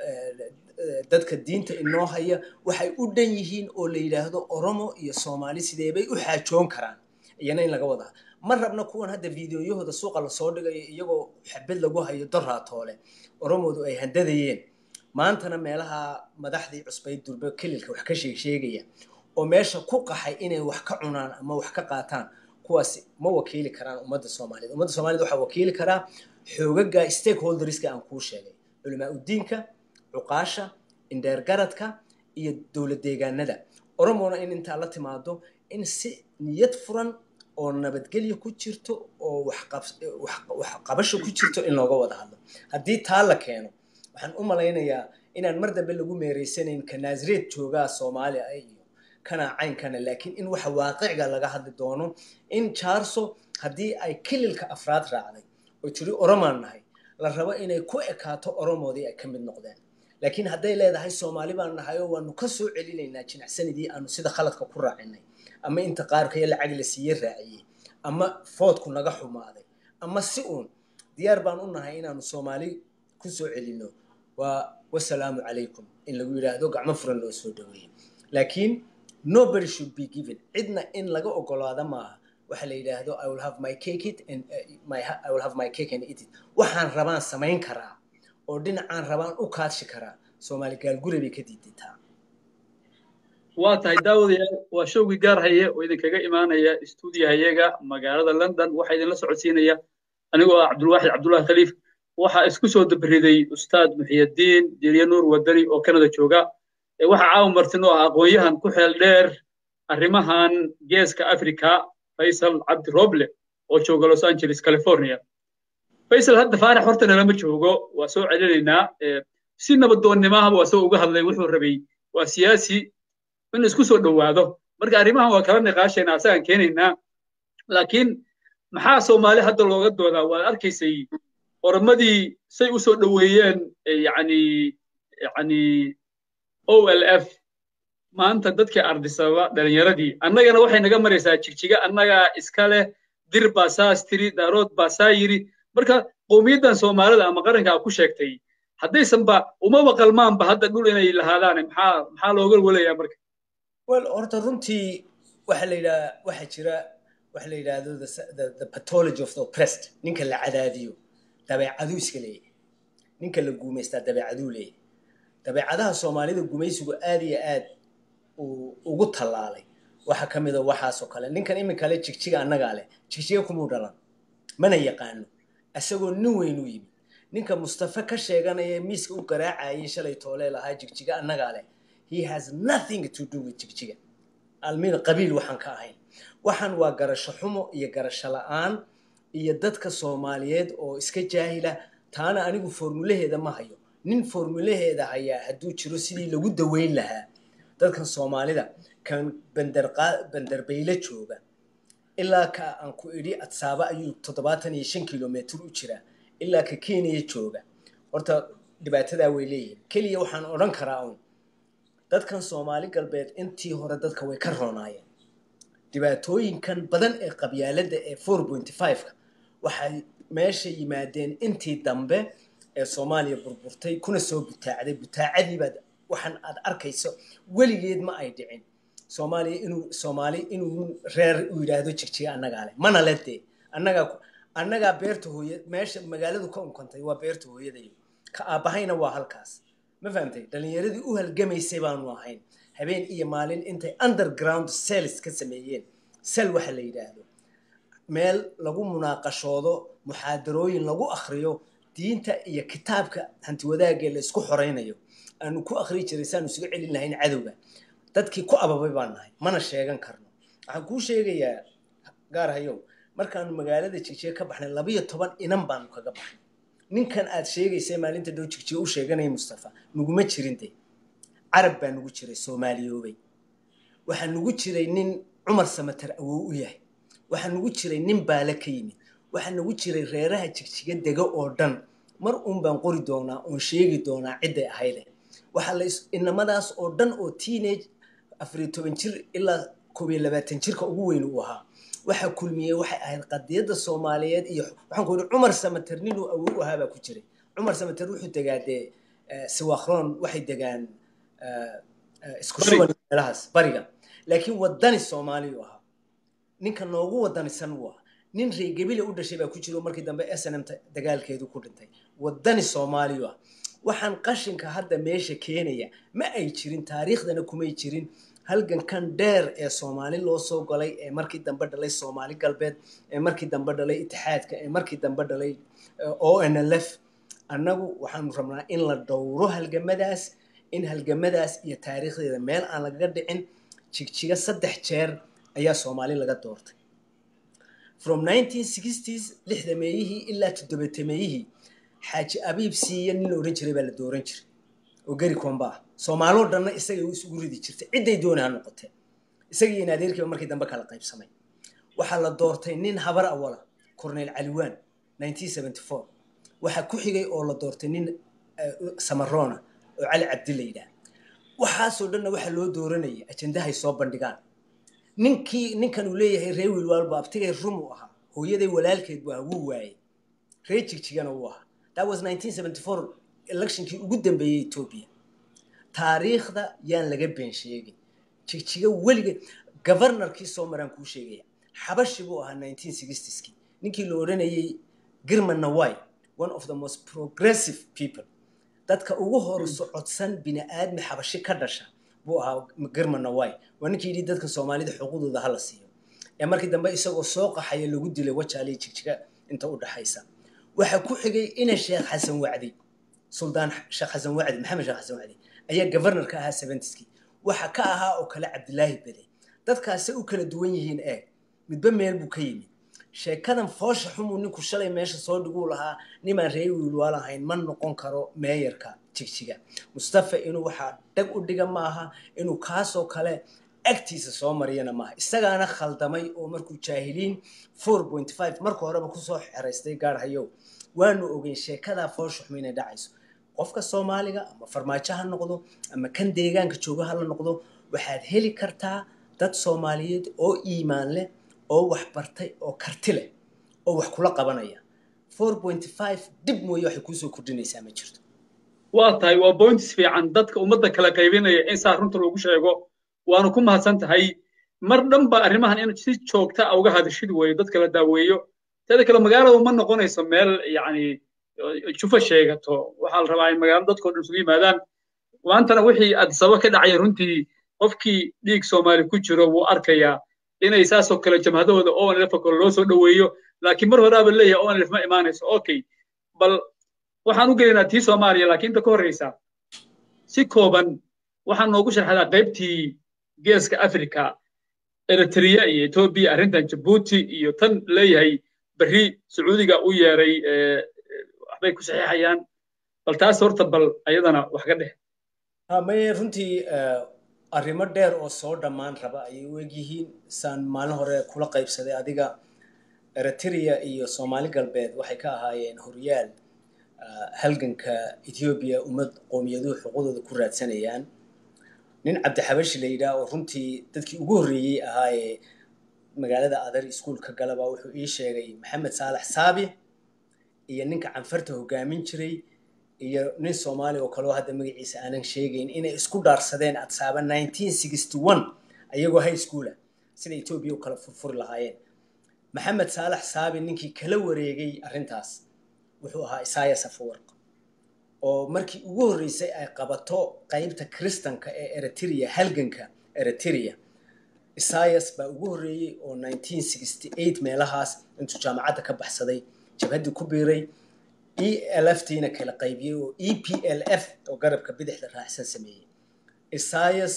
dadka diinta inoo haya waxay u dhan yihiin oo la yidhaahdo oromo iyo soomaali sideebay u xaajoon karaan iyana in laga wadaa ma rabna kuwan hadda videoyahooda suuqa lasoo dhigayo iyagoo xabad lagu hayo doraatoole oromoodu ay handadayeen maantana meelaha madaxdii cusbayd durbe kelilka wax ka sheegsheegaya oo meesha ku qaxay inay wax ka cunaan ama wax ka qaataan kuwaasi ma wakiili karaan ummadda soomaaliyed ummadda soomaaliyed waxaa wakiili karaa xoogaga stakeholderska aan kuu sheegay culamaa udiinka cuqaasha indheergaradka iyo dowlad deegaanada oromona in intaa la timaado in si niyad furan oo nabadgelya ku jirto oo waxqabasho ku jirto in looga wada hadlo haddii taa la keeno waxaan u malaynayaa inaan mar dambe lagu meereysanayn ka naasreed joogaa soomaaliya iyo kana caynkana laakiin in waxa waaqiciga laga hadli doono in jaarso haddii ay kililka afraad raacday oo tiri oromaan nahay la rabo inay ku ekaato oromoodii ay ka mid noqdeen laakiin hadday leedahay soomaali baan nahay oo waanu ka soo celinaynaa jinacsanidii aanu sida khaladka ku raacinay ama inta qaarkaya lacag la siiye raaciyey ama foodku naga xumaaday ama si uun diyaar baan u nahay inaanu soomaali ku soo celinno waa wasalaamu calaykum in lagu yidhaahdo gacmo furan loo soo dhaweeyo laakiin nobody should be given cidna in laga ogolaado maaha waxa la yidhaahdo i will have my cake it and uh, my i will have my cake and eat it waxaan rabaan samayn karaa oo dhinacaan rabaan u kaadshi karaa soomaali gaalgure bay ka diidataa waa tahay daawadayaal waa showgii gaar haye oo idinkaga imaanaya stuudiyahayaga magaalada london waxaa idinla socodsiinaya anigoo ah cabdulwaaxid cabdullahi khaliif waxaa isku soo dabriday ustaad muxiyadiin dirya nuur wadani oo canada jooga waxaa caawa martin oo ah aqoon-yahan ku xeel dheer arrimahan geeska africa faysal cabdi roble oo jooga los angeles california faysal hadda faarax horta nalama joogo waa soo celinaynaa si nabadoonnimahaba waa soo uga hadlay wuxuu rabay waa siyaasi in isku soo dhowaado marka arrimahan waa kala niqaashaynaa asagaan keenaynaa laakiin maxaa soomaali hadda looga doodaa waad arkaysay oromadii say u soo dhoweeyeen yani yani o l f maanta dadkii ardisaba dhalinyaradii annagana waxay naga maraysaa jigjiga annagaa iska leh dir baa saas tiri daarood baa saa yiri marka qowmiyaddan soomaalida ama qarankaa ku sheegtay haddaysanba umaba qalmaanba hadda dhul inay lahaadaan maxaa maxaa looga walayaa marka well horta runtii waxa la yidhaha waxa jira waxa la yidhaahdo the pathology of the oppressed ninka la cadaadiyo dabeecaduu iska leeyahay ninka la guumaystaa dabeecaduu leeyahay dabeecadaha soomaalida gumaysigu aad iyo aad ugu tallaalay waxa ka mida waxaasoo kale ninkan iminkale jigjiga annagaa leh jigjiga kumuu dhalan mana yaqaano isagoo nin weyn u yimid ninka mustafa ka sheeganaya miiska u garaacayay shalay toolee lahaa jigjiga annagaa leh he has nothing to do with jigjiga almin qabiil waxaan ka ahayn waxaan waa garasho xumo iyo garasho la-aan iyo dadka soomaaliyeed oo iska jaahila taana anigu formulaheeda ma hayo nin formulaheeda hayaa hadduu jiro sidii lagu daweyn lahaa dadkan soomaalida kan bandarbayle jooga ilaa ka aan ku idhi adsaaba ayuu toddobaatan iyo shan kilomitr u jiraa ilaa ka kenya jooga horta dhibaatadaa way leeyihin keliya waxaan odhan karaa un dadkan soomaali galbeed intii hore dadka way ka roonaayeen dhibaatooyinkan badan ee qabyaaladda ee four pointy five-ka waxay meesha yimaadeen intii dambe ee soomaaliya burburtay kuna soo butaacday butaacadiibaad waxaan aad arkayso weligeed ma ay dhicin soomaaliya inuu soomaali inuu reer uu yidhaahdo jigjiga annagaa leh mana le dee annagaa annagaa beerta hooya meesha magaaladu ka unkantay waa beerta hooyadayo ka aabbahayna waa halkaas ma fahamtay dhalinyaradii u halgamaysay baanu ahayn habeen iyo maalin intay underground cells ka sameeyeen sel waxa la yidhaahdo meel lagu munaaqashoodo muxaadarooyin lagu akhriyo diinta iyo kitaabka hantiwadaagee la isku xoraynayo aanu ku akhri jiray saanu isuga celin lahayn cadowga dadkii ku ababay baan nahay mana sheegan karno waxaan kuu sheegayaa gaar hayow markaanu magaalada jigjiga ka baxnay labiyo toban inan baanu kaga baxnay ninkan aad sheegaysa maalinta dhow jigjiga u sheeganaya mustafa nuguma jirin de carab baa nugu jiray soomaaliyoobay waxaa nugu jiray nin cumar samatar awow u yahay waxaa nugu jiray nin baale ka yimid waxaa nugu jiray reeraha jigjiga dega oo dhan mar uun baan qori doonaa oon sheegi doonaa cidday ahayde waxaa la inamadaas oo dhan oo teenage afariyo toban jir ilaa koob iyo labaatan jirka ugu weyn uu ahaa waxaa kulmiyey waxay ahayd qadiyadda soomaaliyeed iyo waxaan ku yidhi cumar samater ninuu awow ahaa baa ku jiray cumar samater wuxuu degaa dee siwakhroon waxay degaan isku shuban meelahaas bariga laakiin wadani soomaaliyu ahaa ninka noogu wadanisan wuu ahaa nin reegebile u dhashay baa ku jiro markii dambe s n m dagaalkeedu ku dhintay wadani soomaaliyu ah waxaan qashinka hadda meesha keenaya ma ay jirin taariikhdana kumay jirin halgankan dheer ee soomaali loo soo galay ee markii dambe dhalay soomaali galbeed ee markii dambe dhalay itixaadka ee markii dambe dhalay o n l f annagu waxaanu rabnaa in la dhowro halgamadaas in halgamadaas iyo taariikhdeeda meel aan lagaga dhicin jigjiga saddex jeer ayaa soomaali laga doortay from nineteen sixties lixda meeyihii ilaa toddobatemeeyihii xaaji abiib siiya nin la odhan jiray baa la dooran jiray oo geri komba ah soomaaloo dhanna isagay isugu ridi jirtay cidday dooni ha noqotee isagii in adeerkiiba markii dambe kala qaybsamay waxaa la doortay nin habar awala cornel caliwan nineteen seventy four waxaa ku xigay oo la doortay nin samarona oo cali cabdi la yidhaah waxaasoo dhanna waxaa loo dooranayay ajendahay soo bandhigaan ninkii ninkan uu leeyahay ree wiilwaalba abtigay rum u ahaa hooyaday walaalkeed bu ahaa wuu waayey ree jigjigana wuu ahaa that was nineteen seventy four electionkii ugu dambeeyey etoobiya taariikhda yaan laga been sheegin jigjiga weligeed governorkii soo maraan kuu sheegaya xabashi buu ahaa nineteen sixtieskii ninkii la odhanayay girman nawai one of the most progressive people dadka ugu hor socodsan bini aadmi xabashi ka dhasha buu ahaa girman nawai waa ninkii yidhi dadka soomaalida xuquuqdooda hala siiyo ee markii dambe isagoo soo qaxaya lagu dilay wajaaliya jigjiga inta u dhaxaysa waxaa ku xigay ina sheekh xasan wacdi suldaan sheekh xasan wacdi maxamed sheekh xasan wacdi ayaa governorka ahaa seventiskii waxa ka ahaa oo kale cabdilaahi bede dadkaasay u kala duwan yihiin eeg midba meel buu ka yimid sheekadan foosha xumuu ninku shalay meesha soo dhiguu lahaa nimaan ree wiilwaal ahayn ma noqon karo meeyarka jigjiga mustafa inuu waxaa dhag u dhiga maaha inuu kaasoo kale agtiisa soo mariyana maaha isagaana khaldamay oo markuu jaahiliin four point five marka horeba kusoo xeraystay gaarhayow waanu ogeyn sheekadaa foosha xum inay dhacayso qofka soomaaliga ama farmaajo ha noqdo ama kan deegaanka jooga ha la noqdo waxaad heli kartaa dad soomaaliyeed oo iimaan leh oo wax bartay oo karti leh oo wax kula qabanaya four point five dib mooye waxay kuusoo kordhinaysaa ma jirto waa tahay waa points fiican dadka ummadda kala qaybinaya in saa runta loogu sheego waanu ku mahadsan tahay mar dhan ba arrimahan in si joogta a uga hadashid weeyo dadka la daaweeyo teeda kale magaaladu ma noqonayso meel yacni jufa sheegato waxaa la rabaa in magaalo dadkoo dhan isugu yimaadaan maantana wixii addisaba ka dhacaya runtii qofkii dhiig soomaali ku jiro wuu arkayaa inay saasoo kale jamhadahooda onlf kale loo soo dhoweeyo laakiin mar horaaba leeyahay onlf ma imaanayso okay bal waxaan u gelaynaa tii soomaaliya laakiin inta ka horreysa si kooban waxaan noogu sharxadaa qaybtii geeska africa eritrea iyo etoobiya arrintan jabuuti iyo tan leeyahay berri sacuudiga u yeeray waxbay ku saxiixayaan bal taas horta bal ayadana wax ka dheh maye runtii arrimo dheer oo soo dhammaan raba ayay u egyihiin saan maalin hore kula qaybsaday adiga eritrea iyo soomaali galbeed waxay ka ahaayeen horyaal halganka ethoobiya ummad qowmiyaduhu xuquuqdooda ku raadsanayaan nin cabdixabashi la yidhaah oo runtii dadkii ugu horreeyey ahaayee magaalada adar iskuolka galaba wuxuu ii sheegay maxamed saalax saabi iyo ninka canfarta hogaamin jiray iyo nin soomaali oo kaleo hadda magaciisa aanan sheegayn inay isku dhaarsadeen adsaaba ayagoo high schoola sida etoobiya u kala furfuri lahaayeen maxamed saalax saabi ninkii kala wareegay arrintaas wuxuu ahaa isayas afawarq oo markii ugu horreysay ay qabato qaybta kristanka ee eritrea halganka eritrea isayas baa ugu horreeyey oo meelahaas intuu jaamacadda ka baxsaday jabhaddii ku biiray e l f tiina kala qaybiyey oo e p l f oo garabka bidixda raacsan sameeyey isayas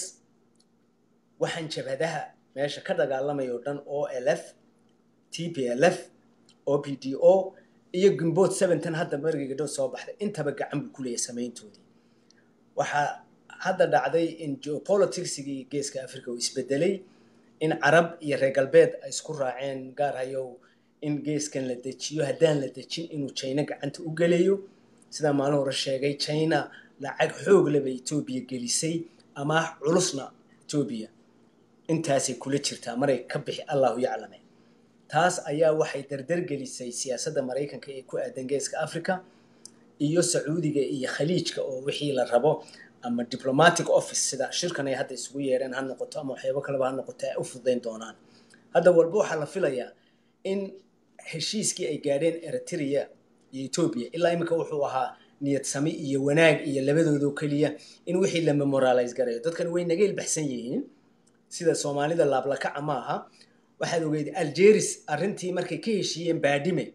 waxaan jabhadaha meesha ka dagaalamaya oo dhan o l f t p l f o p d o iyo gimbood seventan hadda margiga dhow soo baxday intaba gacan buu ku leeyahay samayntoodii waxaa hadda dhacday in geopoliticsigii geeska africa uu isbedelay in carab iyo reer galbeed ay isku raaceen gaar hayow in geeskan la dejiyo haddaan la dejin inuu china gacanta u gelayo sidaa maalin hore sheegay china lacag xoog leba etoobiya gelisay amaah culusna etoobiya intaasay kula jirtaa maray ka bixi allahu yaclame taas ayaa waxay dardar gelisay siyaasadda maraykanka ee ku aadan geeska africa iyo sacuudiga iyo khaliijka oo wixii la rabo ama diplomatic office sida shirkan ay hadda isugu yeereen ha noqoto ama waxyaabo kaleba ha noqoto ay u fudayn doonaan hadda walba waxaa la filayaa in heshiiskii ay gaadheen eritrea iyo etoobiya ilaa iminka wuxuu ahaa niyad sami iyo wanaag iyo labadoodoo keliya in wixii la memorialize garayo dadkan way naga ilbaxsan yihiin sida soomaalida laablakaca ma aha waxaad ogeyd algeris arrintii markay ka heshiiyeen baadhime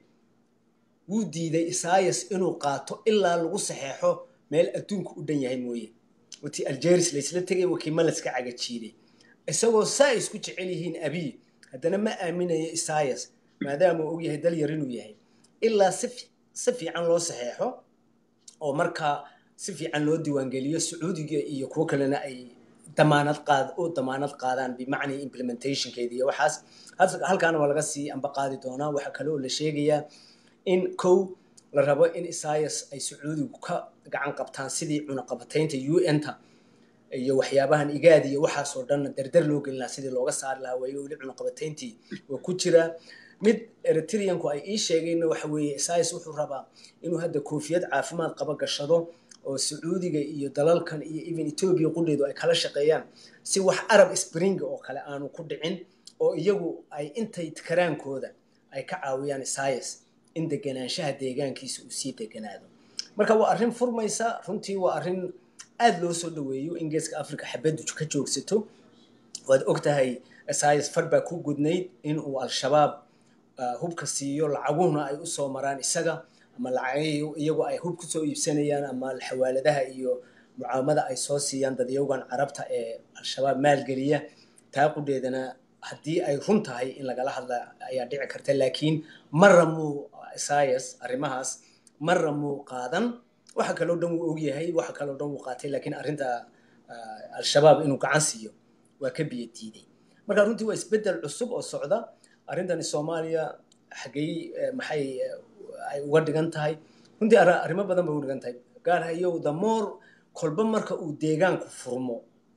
wuu diiday isayas inuu qaato ilaa lagu saxeexo meel adduunku u dhan yahay mooye watii algeris laysla tegay wakii malaska cagajiiday isagoo saa isku jecel yihiin abiy haddana ma aaminayo isayas maadaama uu ogyahay dal yar inuu yahay ilaa si fiican loo saxeexo oo markaa si fiican loo diiwaangeliyo sacuudiga iyo kuwo kalena ay damaanad qaad u damaanad qaadaan bimacnii implementationkeeda iyo waxaas halkaana waa laga sii amba qaadi doonaa waxaa kale oo la sheegayaa in kow la rabo in isayas ay sacuudigu ka gacan qabtaan sidii cunaqabataynta u n-ta iyo waxyaabahan igaad iyo waxaasoo dhan dardar loo gelin lahaa sidii looga saari lahaa waayo weli cunaqabatayntii waa ku jiraa mid eritreanku ay ii sheegeenna waxa weeye isayas wuxuu rabaa inuu hadda koofiyad caafimaad qaba gashado oo sacuudiga iyo dalalkan iyo even etoobiya qudheedu ay kala shaqeeyaan si wax arab spring oo kale aanu ku dhicin oo iyagu ay intay karaankooda ay ka caawiyaan isayas in deganaanshaha deegaankiisa uu sii deganaado marka waa arrin furmaysa runtii waa arrin aada loo soo dhaweeyo in geeska africa xabaddu ka joogsato waad og tahay isayas far baa ku gudnayd inuu al-shabaab hubka siiyo lacaguhuna ay usoo maraan isaga ama lacag iyagu ay hub kusoo iibsanayaan ama xawaaladaha iyo mucaamada ay soo siiyaan dadyagan carabta ee al-shabaab maalgeliya taa qudheedana haddii ay run tahay in lagala hadla ayaa dhici karta laakiin marra muu isayas arrimahaas marra muu qaadan waxa kaloo dhan wuu ogyahay waxa kaloo dhan wuu qaatay laakiin arrinta al-shabaab inuu gacan siiyo waa ka biyo diiday marka runtii waa isbeddel cusub oo socda arrintani soomaaliya xaggey maxay ay uga dhigan tahay runtii arrimo badan bay uga dhigan tahay gaar hayow damoor kolba marka uu deegaanku furmo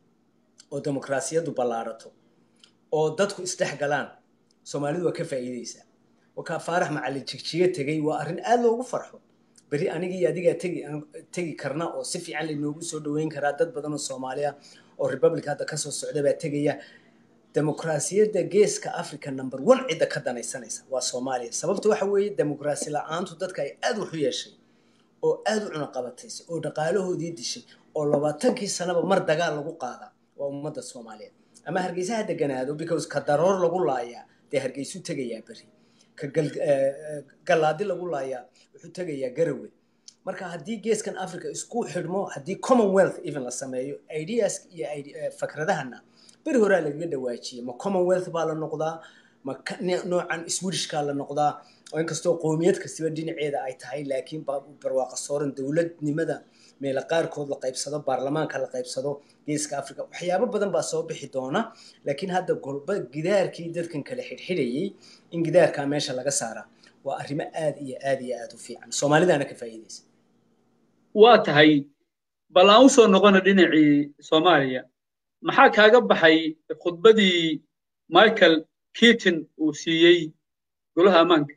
oo dimuqraasiyaddu ballaarato oo dadku isdhex galaan soomaalidu waa ka faa'iideysaa wakaa faarax macallin jigjiga tegey waa arrin aada loogu farxo beri anigii adigaa tegi tegi karna oo si fiican laynoogu soo dhaweyn karaa dad badan oo soomaaliya oo republic hadda kasoo socda baa tegaya dimuqraasiyadda geeska africa number one cidda ka danaysanaysa waa soomaaliya sababta waxa weeye dimuqraasi la-aantu dadka ay aada wax u yeeshay oo aada u cunaqabataysay oo dhaqaalahoodii dishay oo labaatankii sanaba mar dagaal lagu qaada waa ummadda soomaaliyeed ama hargeysa ha deganaado because ka daroor lagu laayaa dee hargeysu tegayaa beri ka gallaadi lagu laayaa wuxuu tegayaa garawe marka haddii geeskan africa isku xidhmo haddii commonwealth even la sameeyo ideas iyo fakradahana beri horaa lagaga dhawaajiyey ma commonwealth baa la noqdaa ma noocan swedishkaa la noqdaa oo inkastoo qowmiyad kastiba dhinaceeda ay tahay laakiin barwaaqa sooran dowladnimada meela qaarkood la qaybsado baarlamaanka la qaybsado geeska africa waxyaabo badan baa soo bixi doona laakiin hadda golba gidaarkii dadkan kale xidhxidhayay in gidaarkaa meesha laga saaraa waa arrimo aad iyo aad iyo aad u fiican soomaalidaana ka faa'iidaysa waa tahay bal aan usoo noqona dhinacii soomaaliya maxaa kaaga baxay khudbadii michael keaton uu siiyey golaha ammaanka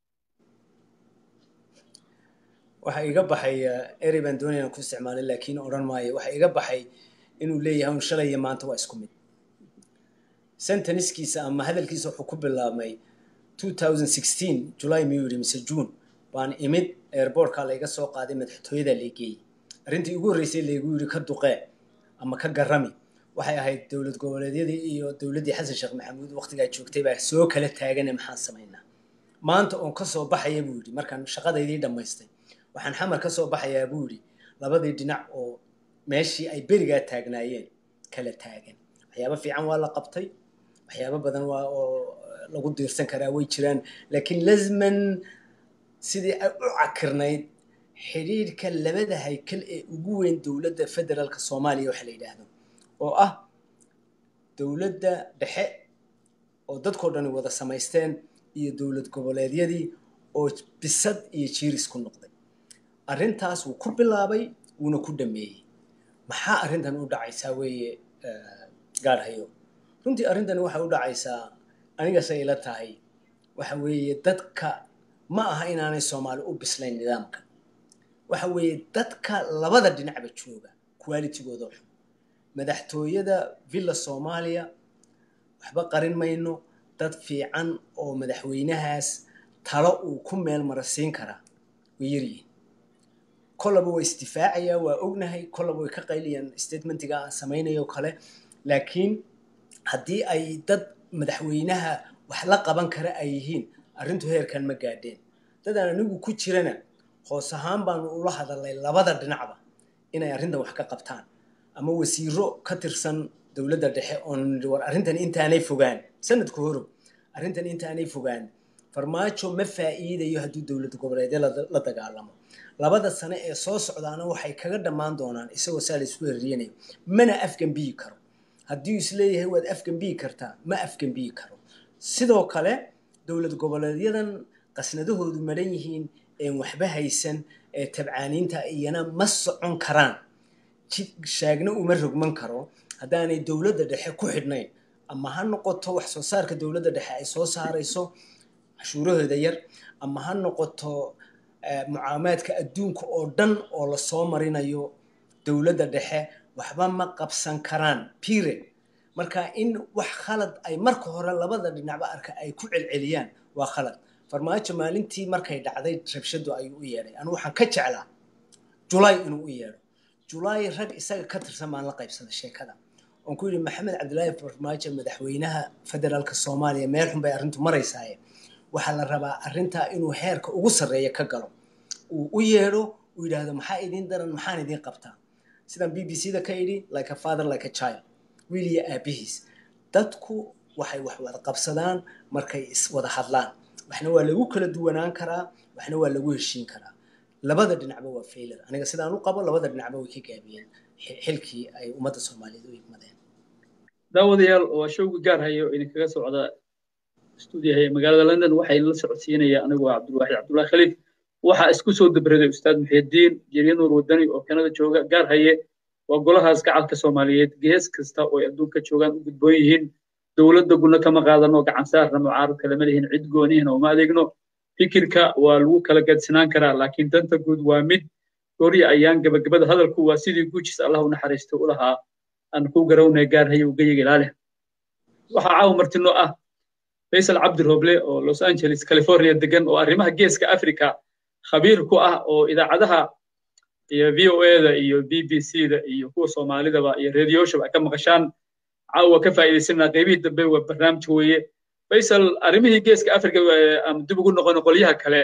waxa iga baxay erey baan doonaya ku isticmaalay laakiin odhan maayo waxa iga baxay inuu leeyahay un shalay iyo maanta waa isku mid senteniskiisa ama hadalkiisa wuxuu ku bilaabmay 2016 july miyuu yidhi mise june baan imid airbortka layga soo qaaday madaxtooyada laygeeyey arrintii ugu horreysay laygu yidhi ka duqee ama ka garami waxay ahayd dowlad goboleedyadii iyo dowladdii xasan sheekh maxamuud waqtigaa joogtay baa soo kala taagane maxaan samaynaa maanta oon ka soo baxaya buu yidhi markaan shaqadaydii dhammaystay waxaan xamar ka soo baxayaa buu yidhi labadii dhinac oo meeshii ay berigaa taagnaayeen kala taagan waxyaabo fiican waa la qabtay waxyaabo badan waa oo lagu diirsan karaa way jiraan laakiin lazman sidii ay u cakirnayd xidhiidhka labada haykal ee ugu weyn dowladda federaalka soomaaliya waxa la yidhaahdo oo ah dowladda dhexe oo dadkoo dhani wada samaysteen iyo dowlad goboleedyadii oo bisad iyo jiiris ku noqday arrintaas wuu ku bilaabay wuuna ku dhameeyey maxaa arrintan u dhacaysaa weeye gaadhayo runtii arrintani waxay u dhacaysaa anigase ila tahay waxa weeye dadka ma aha inaanay soomaali u bislayn nidaamka waxa weeye dadka labada dhinacba jooga qualitigooda xun madaxtooyada villa soomaaliya waxba qarin mayno dad fiican oo madaxweynahaas talo uu ku meel marasiin karaa way yaryihin kollaba waa isdifaacayaa waa ognahay kollaba way ka qayliyaan statementiga aan samaynayo kale laakiin haddii ay dad madaxweynaha wax la qaban kara ay yihiin arrintu heerkan ma gaadheen dadaan anigu ku jirana hoos ahaan baanu ula hadalnay labada dhinacba inay arrintan wax ka qabtaan ama wasiiro ka tirsan dowladda dhexe oon war arrintan intaanay fogaan sanadka horow arrintan intaanay fogaan farmaajo ma faa'iidayo hadduu dowlad goboleedyo la dagaalamo labada sane ee soo socdaana waxay kaga dhammaan doonaan isagoo saa la isku herriyanayo mana afgambiyi karo haddii uu isleeyahay waad afgambiyi kartaa ma afgambiyi karo sidoo kale dowlad goboleedyadan qasnadahoodu maran yihiin een waxba haysan ee tabcaaniinta iyana ma socon karaan shaagna uma rogman karo haddaanay dowladda dhexe ku xidhnayn ama ha noqoto wax soo saarka dowladda dhexe ay soo saarayso cashuurahooda yar ama ha noqoto mucaamaadka adduunka oo dhan oo lasoo marinayo dowladda dhexe waxba ma qabsan karaan pire marka in wax khalad ay marka hore labada dhinacba arka ay ku celceliyaan waa khalad farmaajo maalintii markay dhacday rabshadu ayuu u yeedhay anu waxaan ka jeclaa julaay inuu u yeedho julaay rag isaga ka tirsan baan la qaybsaday sheekada oon ku yidhi maxamed cabdilaahi farmaajo madaxweynaha federaalka soomaaliya meel xun bay arrintu maraysaaye waxaa la rabaa arrintaa inuu heerka ugu sarreeya ka galo uu u yeedho uu yidhaahdo maxaa idiin daran maxaan idiin qabtaa sidaan b b c da ka idhi like a father like a child wiil iyo aabihiis dadku waxay wax wada qabsadaan markay iswada hadlaan waxna waa lagu kala duwanaan karaa waxna waa lagu heshiin karaa labada dhinacba waa failur aniga sidaan u qabo labada dhinacba way ka gaabiyeen xilkii ay ummadda soomaaliyeed u igmadeen daawadayaal waa showgi gaar hayo idinkaga socda stuudiyaha magaalada london waxaa la socodsiinaya anigu waa cabdulwaaxid cabdullahi khaliif waxaa isku soo dabraday ustaad muxidiin jeriya nuur wadani oo kanada jooga gaar haye waa golahaas gacalka soomaaliyeed gees kasta oo ay adduunka joogaan u gudboon yihiin dowladda guna kama qaadano gacan saarna mucaaradka lama lihin cid goonihina uma adeegno fikirka waa lagu kala gadsinaan karaa laakiin danta guud waa mid goorya ayaan gabagabada hadalku waa sidii guujis allah u naxariisto u lahaa aan ku garawnaya gaar haye ugayiga ilaaleh waxaa caawa martino ah faysal cabdi roble oo los angeles california degan oo arrimaha geeska africa khabiir ku ah oo idaacadaha iyo v o da iyo b b c da iyo kuwa soomaalidaba iyo radioshaba ka maqashaan caawa ka faa'iidaysanaa qaybihii dambe waa barnaamij weeye faysal arrimihii geeska africa aan dib ugu noqono qolyaha kale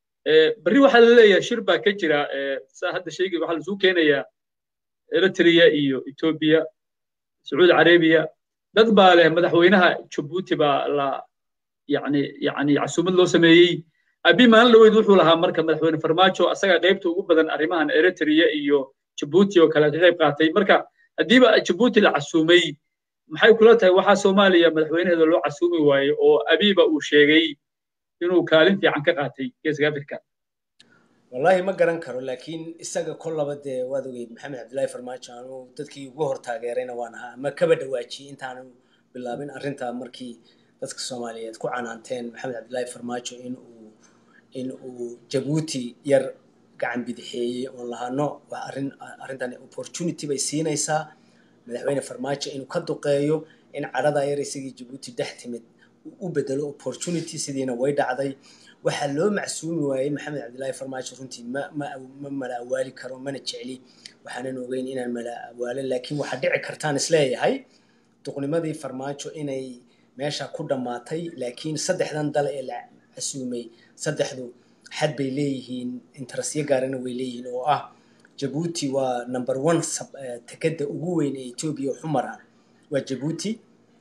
berri waxaa la leeyahay shir baa ka jira saa hadda sheegi waxaa lasuu keenayaa eritrea iyo ethiopia sacuudi carabiya dad baa leh madaxweynaha jabuuti baa la yani yani casuumad loo sameeyey abi maalin dhaweyd wuxuu lahaa marka madaxweyne farmaajo asaga qaybta ugu badan arrimahan eritrea iyo jabuuti oo kale ka qayb qaatay marka haddiiba jabuuti la casuumay maxay kula tahay waxaa soomaaliya madaxweynaheeda loo casuumi waaye oo abiba uu sheegay inuu kaalin fiican ka qaatay geeska africa wallahi ma garan karo laakiin isaga kollaba dee waad ogeyd maxamed cabdullaahi farmaajo anuu dadkii ugu hor taageerayna waan ahaa ama kaba dhawaajiyey intaanu bilaabin arrintaa markii dadka soomaaliyeed ku canaanteen maxamed cabdullaahi farmaajo in uu in uu jabuuti yar gacan bidixeeyey oon lahaano waa arrin arrintan opportunity bay siinaysaa madaxweyne farmaajo inuu ka duqeeyo in cadhadaa yar isagii jabuuti dhex timid u bedelo opportunity sidiina way dhacday waxaa loo macsuumi waayey maxamed cabdillaahi farmaajo runtii ma ma ma mala awaali karo mana jecli waxaanan ogeyn inaan mala awaalin laakiin waxaa dhici kartaan isleeyahay duqnimadii farmaajo inay meesha ku dhammaatay laakiin saddexdan dal ee la casuumay saddexdu xad bay leeyihiin interestyo gaarana way leeyihiin oo ah jabuuti waa number one tekada ugu weyn ee etoobiya xumaraan waa jabuuti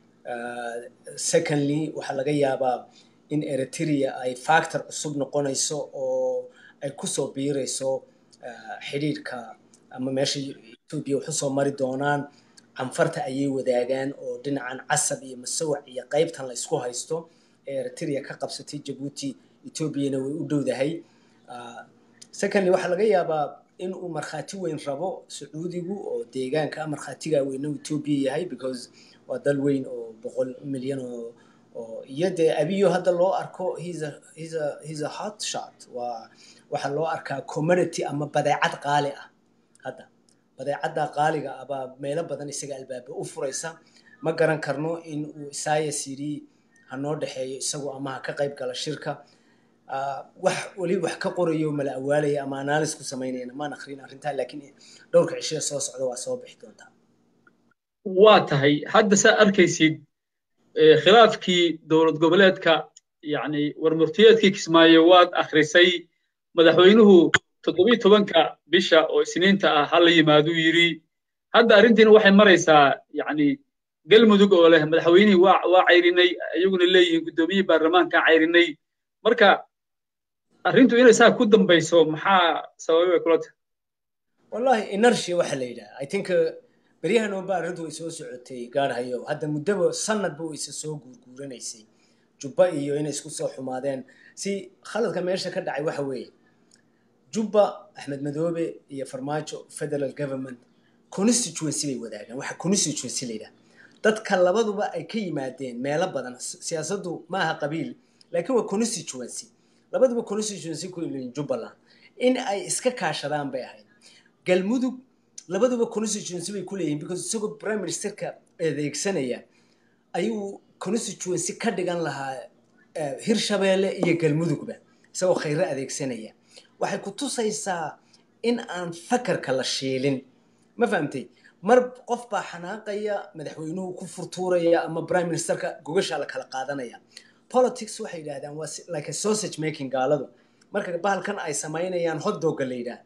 secondly waxaa laga yaabaa in eritrea ay factor cusub noqonayso oo ay kusoo biirayso xidhiidhka ama meesha etoobiya waxu soo mari doonaan canfarta ayay wadaagaan oo dhinacan casab iyo masawac iyo qaybtan la isku haysto ee eritrea ka qabsatay jabuuti etoobiyana way u dhowdahay secondly waxaa laga yaabaa in uu markhaati weyn rabo sacuudigu oo deegaanka markhaatiga weyna etoobiya yahay because waa dal weyn oo boqol milyan oo oo iyo dee abiyo hadda loo arko he's a he's a he's a hot shot waa waxaa loo arkaa commodity ama badeecad qaali ah hadda badeecadda qaaliga ah baa meelo badan isaga albaaba u furaysa ma garan karno in uu isayas yidhi hanoo dhexeeyo isagu ama ha ka qayb gala shirka wax weli wax ka qorayo mala awaalaya ama analysis ku samaynayana maan akrin arrintaa laakiin dhowrka cishada soo socda waa soo bixi doontaa waa tahay hadda saa arkaysid khilaafkii dowlad goboleedka yani warmurtiyeedkii kismaayo waad akhrisay madaxweynuhu toddobiyi tobanka bisha oo isniinta ah ha la yimaaduu yidhi hadda arrintiina waxay maraysaa yani galmudug oo leh madaxweynihii waa waa cayrinay iyaguna leeyihiin guddoomiyihii baarlamaanka cayrinay marka arrintu inay saa ku dambayso maxaa sababay bay kula tahay wallahi inertia waxaa la yidhaha i think beryahan oonba arrintu way soo socotay gaarhayo hadda muddaba sanadba wayse soo guurguuranaysay jubba iyo inay isku soo xumaadeen si khaladka meesha ka dhacay waxa weeye jubba axmed madoobe iyo farmaajo federal government constituency bay wadaagaan waxa constituency la yidhaha dadka labaduba ay ka yimaadeen meelo badan siyaasaddu ma aha qabiil laakiin waa constituency labaduba constituency ku leeyihin jubbaland in ay iska kaashadaan bay ahayd galmudug labaduba constituency bay ku leeyihin because isagoo prime ministerka adeegsanaya ayuu constituency ka dhigan lahaa hirshabeelle iyo galmudugba isagoo khayro adeegsanaya waxay ku tusaysaa in aan fakarka la shiilin ma fahamtay mar qof baa xanaaqaya madaxweynuhu ku furtuuraya ama prime ministerka gogashaa la kala qaadanaya politics waxay yidhahdaan waa like a sausage making gaaladu marka bahalkan ay samaynayaan hotdogga la yidhaah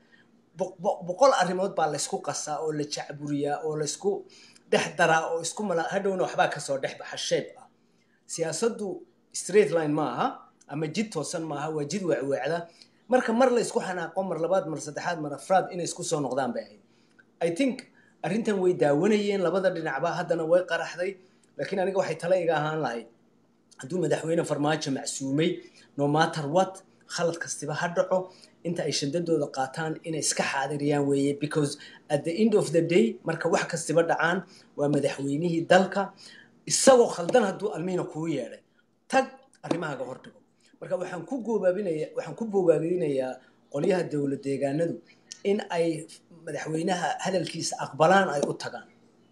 boqol arrimood baa laysku qasaa oo la jacburiyaa oo laysku dhex daraa oo isku mala hadhowna waxbaa kasoo dhex baxa sheeb ah siyaasaddu straight line ma aha ama jid toosan ma aha waa jid weecweecda marka mar laysku xanaaqo mar labaad mar saddexaad mar afraad inay isku soo noqdaan bay ahayd i think arrintan way daawanayeen labada dhinacba haddana way qaraxday laakiin aniga waxay tala iga ahaan lahayd hadduu madaxweyne farmaajo macsuumay no matter what khalad kastiba ha dhaco inta ay shandadooda qaataan inay iska xaadiriyaan weeye because at the end of the day marka wax kastiba dhacaan waa madaxweynihii dalka isagoo khaldan hadduu almiina kuu yeedhay tag arrimahaaga hordhigo marka waxaan ku goobaabinaya waxaan ku bogaabinayaa qolyaha dowlad deegaanadu in ay madaxweynaha hadalkiisa aqbalaan ay u tagaan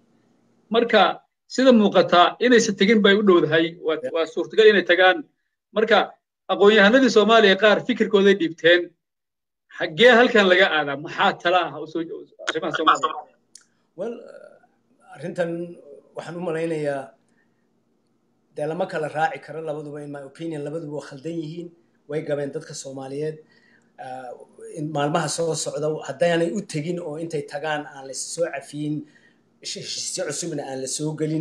marka sida muuqataa inaysan tegin bay u dhowdahay waa suurtagal inay tagaan marka aqoon-yahanadii soomaaliya qaar fikirkooday dhiibteen xaggee halkan laga aadaa maxaa tala ah arrimaha soomaaliya well arrintan waxaan u malaynayaa dee lama kala raaci karo labaduba in my opinion labaduba waa khaldan yihiin way gabeen dadka soomaaliyeed maalmaha soo socda haddaanay u tegin oo intay tagaan aan la soo cafiyin heshiisyo cusubna aan la soo gelin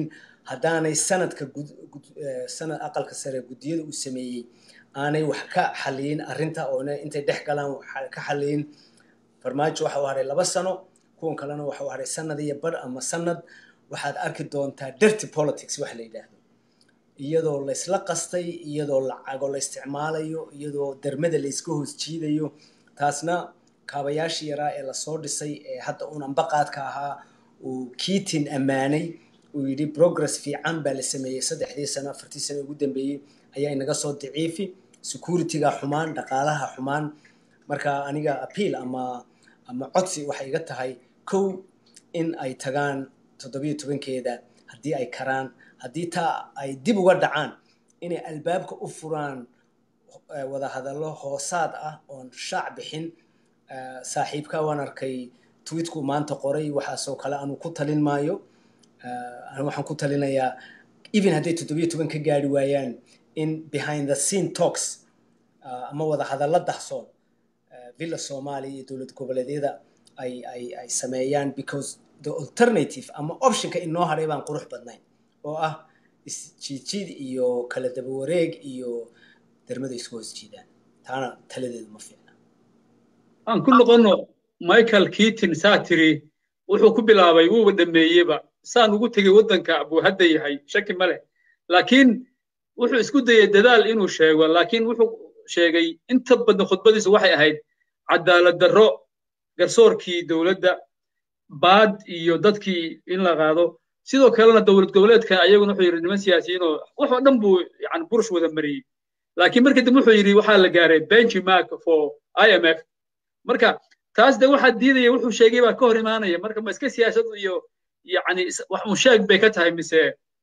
haddaanay sanadka sanad aqalka sare guddiyada uu sameeyey aanay wax ka xaliyin arrinta oona intay dhex galaan ka xaliyin farmaajo waxa u haray laba sano kuwan kalena waxa u haray sanad iyo bar ama sanad waxaad arki doontaa dirty politics wax la yidhaahdo iyadoo laysla qastay iyadoo lacago la isticmaalayo iyadoo dermada layska hoos jiidayo taasna kaabayaashii yaraa ee lasoo dhisay ee hadda uun ambaqaadka ahaa uu kiitin ammaanay uu yidhi progress fiican baa la sameeyey saddexdii sano afartii sano ugu dambeeyey ayaa inaga soo daciifi securityga xumaan dhaqaalaha xumaan marka aniga appeal ama ama codsi waxay iga tahay kow in ay tagaan toddobiyo tobankeeda haddii ay karaan haddii taa ay dib uga dhacaan inay albaabka u furaan wadahadallo hoosaad ah oon shaac bixin saaxiibka waan arkay tweetku maanta qoray waxaasoo kale aanu ku talin maayo waxaan ku talinayaa even hadday toddobiyo toban ka gaari waayaan in behind the scene talks ama wadahadallo dahsoon villa soomaaliya iyo dowlad goboleedyada ay ay ay sameeyaan because the alternative ama optionka inoo hadhay baan qurux badnayn oo ah isjiidjiid iyo kala daba wareeg iyo dermada isku hoos jiidaan taana taladeedu ma fiicna aan ku noqonno michael keaton saa tiri wuxuu ku bilaabay wuuba dhameeyeba saan ugu tegey waddanka buu hadda yahay shaki ma leh laakiin wuxuu isku dayey dadaal inuu sheego laakiin wuxuu sheegay inta badan khudbadiisu waxay ahayd cadaalad darro garsoorkii dowladda baad iyo dadkii in la qaado sidoo kalena dowlad goboleedka ayaguna wuxuu yidhi niman siyaasiyiinoo wax oo dhan buu yani burush wada mariyey laakiin markii dambe wuxuu yidhi waxaa la gaaray benchmark for i m f marka taas de waxaa diidaya wuxuu sheegay baa ka hor imaanaya marka ma iska siyaasadu iyo yani wax un sheeg bay ka tahay mise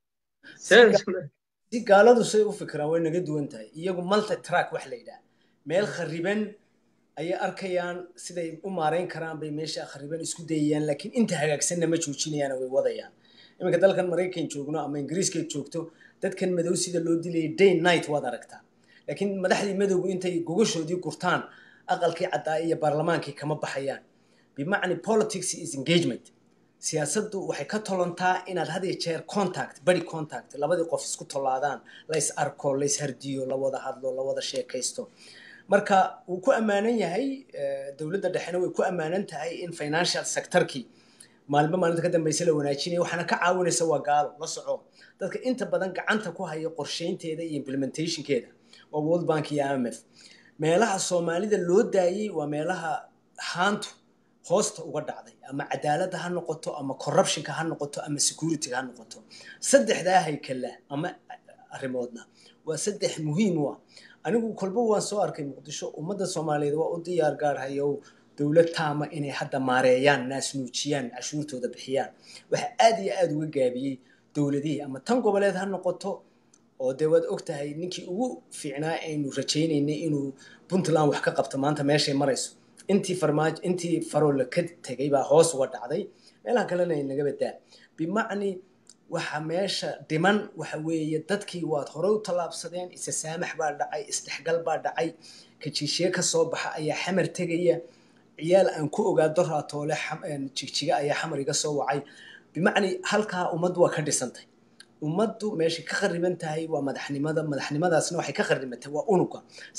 si gaaladu say u fikiraan way naga duwan tahay iyagu multi track wax la yidhaha meel khariban ayay arkayaan siday u maarayn karaan bay meesha khariban isku dayayaan laakiin inta hagaagsanna ma joojinayaan way wadayaan iminka dalkan maraykan joogno ama ingiriiska joogto dadkan madow sida loo dilayay day night waad aragtaa laakiin madaxdii madowgu intay gogashoodii gurtaan aqalkii caddaa iyo baarlamaankii kama baxayaan bimacni politics is engagement siyaasaddu waxay ka tolontaa inaad had iyo jeer contact body contact labadii qof isku tolaadaan la is arko la is hardiyo la wada hadlo la wada sheekaysto marka wuu ku ammaanan yahay dowladda dhexena way ku ammaanan tahay in financial sectorkii maalmo maalinta ka dambaysa la wanaajinaya waxaana ka caawinaysa waa gaalo la soco dadka inta badan gacanta ku haya qorsheynteeda iyo implementationkeeda waa world bank iyo imf meelaha soomaalida loo daayey waa meelaha haantu hoosta uga dhacday ama cadaaladda ha noqoto ama corruptionka ha noqoto ama securityga ha noqoto saddexdaa haykala ama arrimoodna waa saddex muhiim u ah anigu kolba waan soo arkay muqdisho ummadda soomaaliyeed waa u diyaar gaarhayow dowlad taama inay hadda maareeyaan naasnuujiyaan cashuurtooda bixiyaan waxaa aad iyo aada uga gaabiyey dowladihii ama tan goboleed ha noqoto oo dee waad og tahay ninkii ugu fiicnaa aynu rajaynaynay inuu puntland wax ka qabto maanta meeshay marayso intii farmaajo intii faroola ka tegay baa hoos uga dhacday meelaha kalena ay naga badaa bimacni waxa meesha dhiman waxa weeye dadkii waad hore u tallaabsadeen isa saamax baa dhacay isdhexgal baa dhacay kajiishiye ka soo baxa ayaa xamar tegaya ciyaal aan ku ogaado raatoole jigjiga ayaa xamar iga soo wacay bimacni halkaa ummaddu waa ka dhisantay ummaddu meeshay ka khariban tahay waa madaxnimada madaxnimadaasna waxay ka kharibantay waa unuga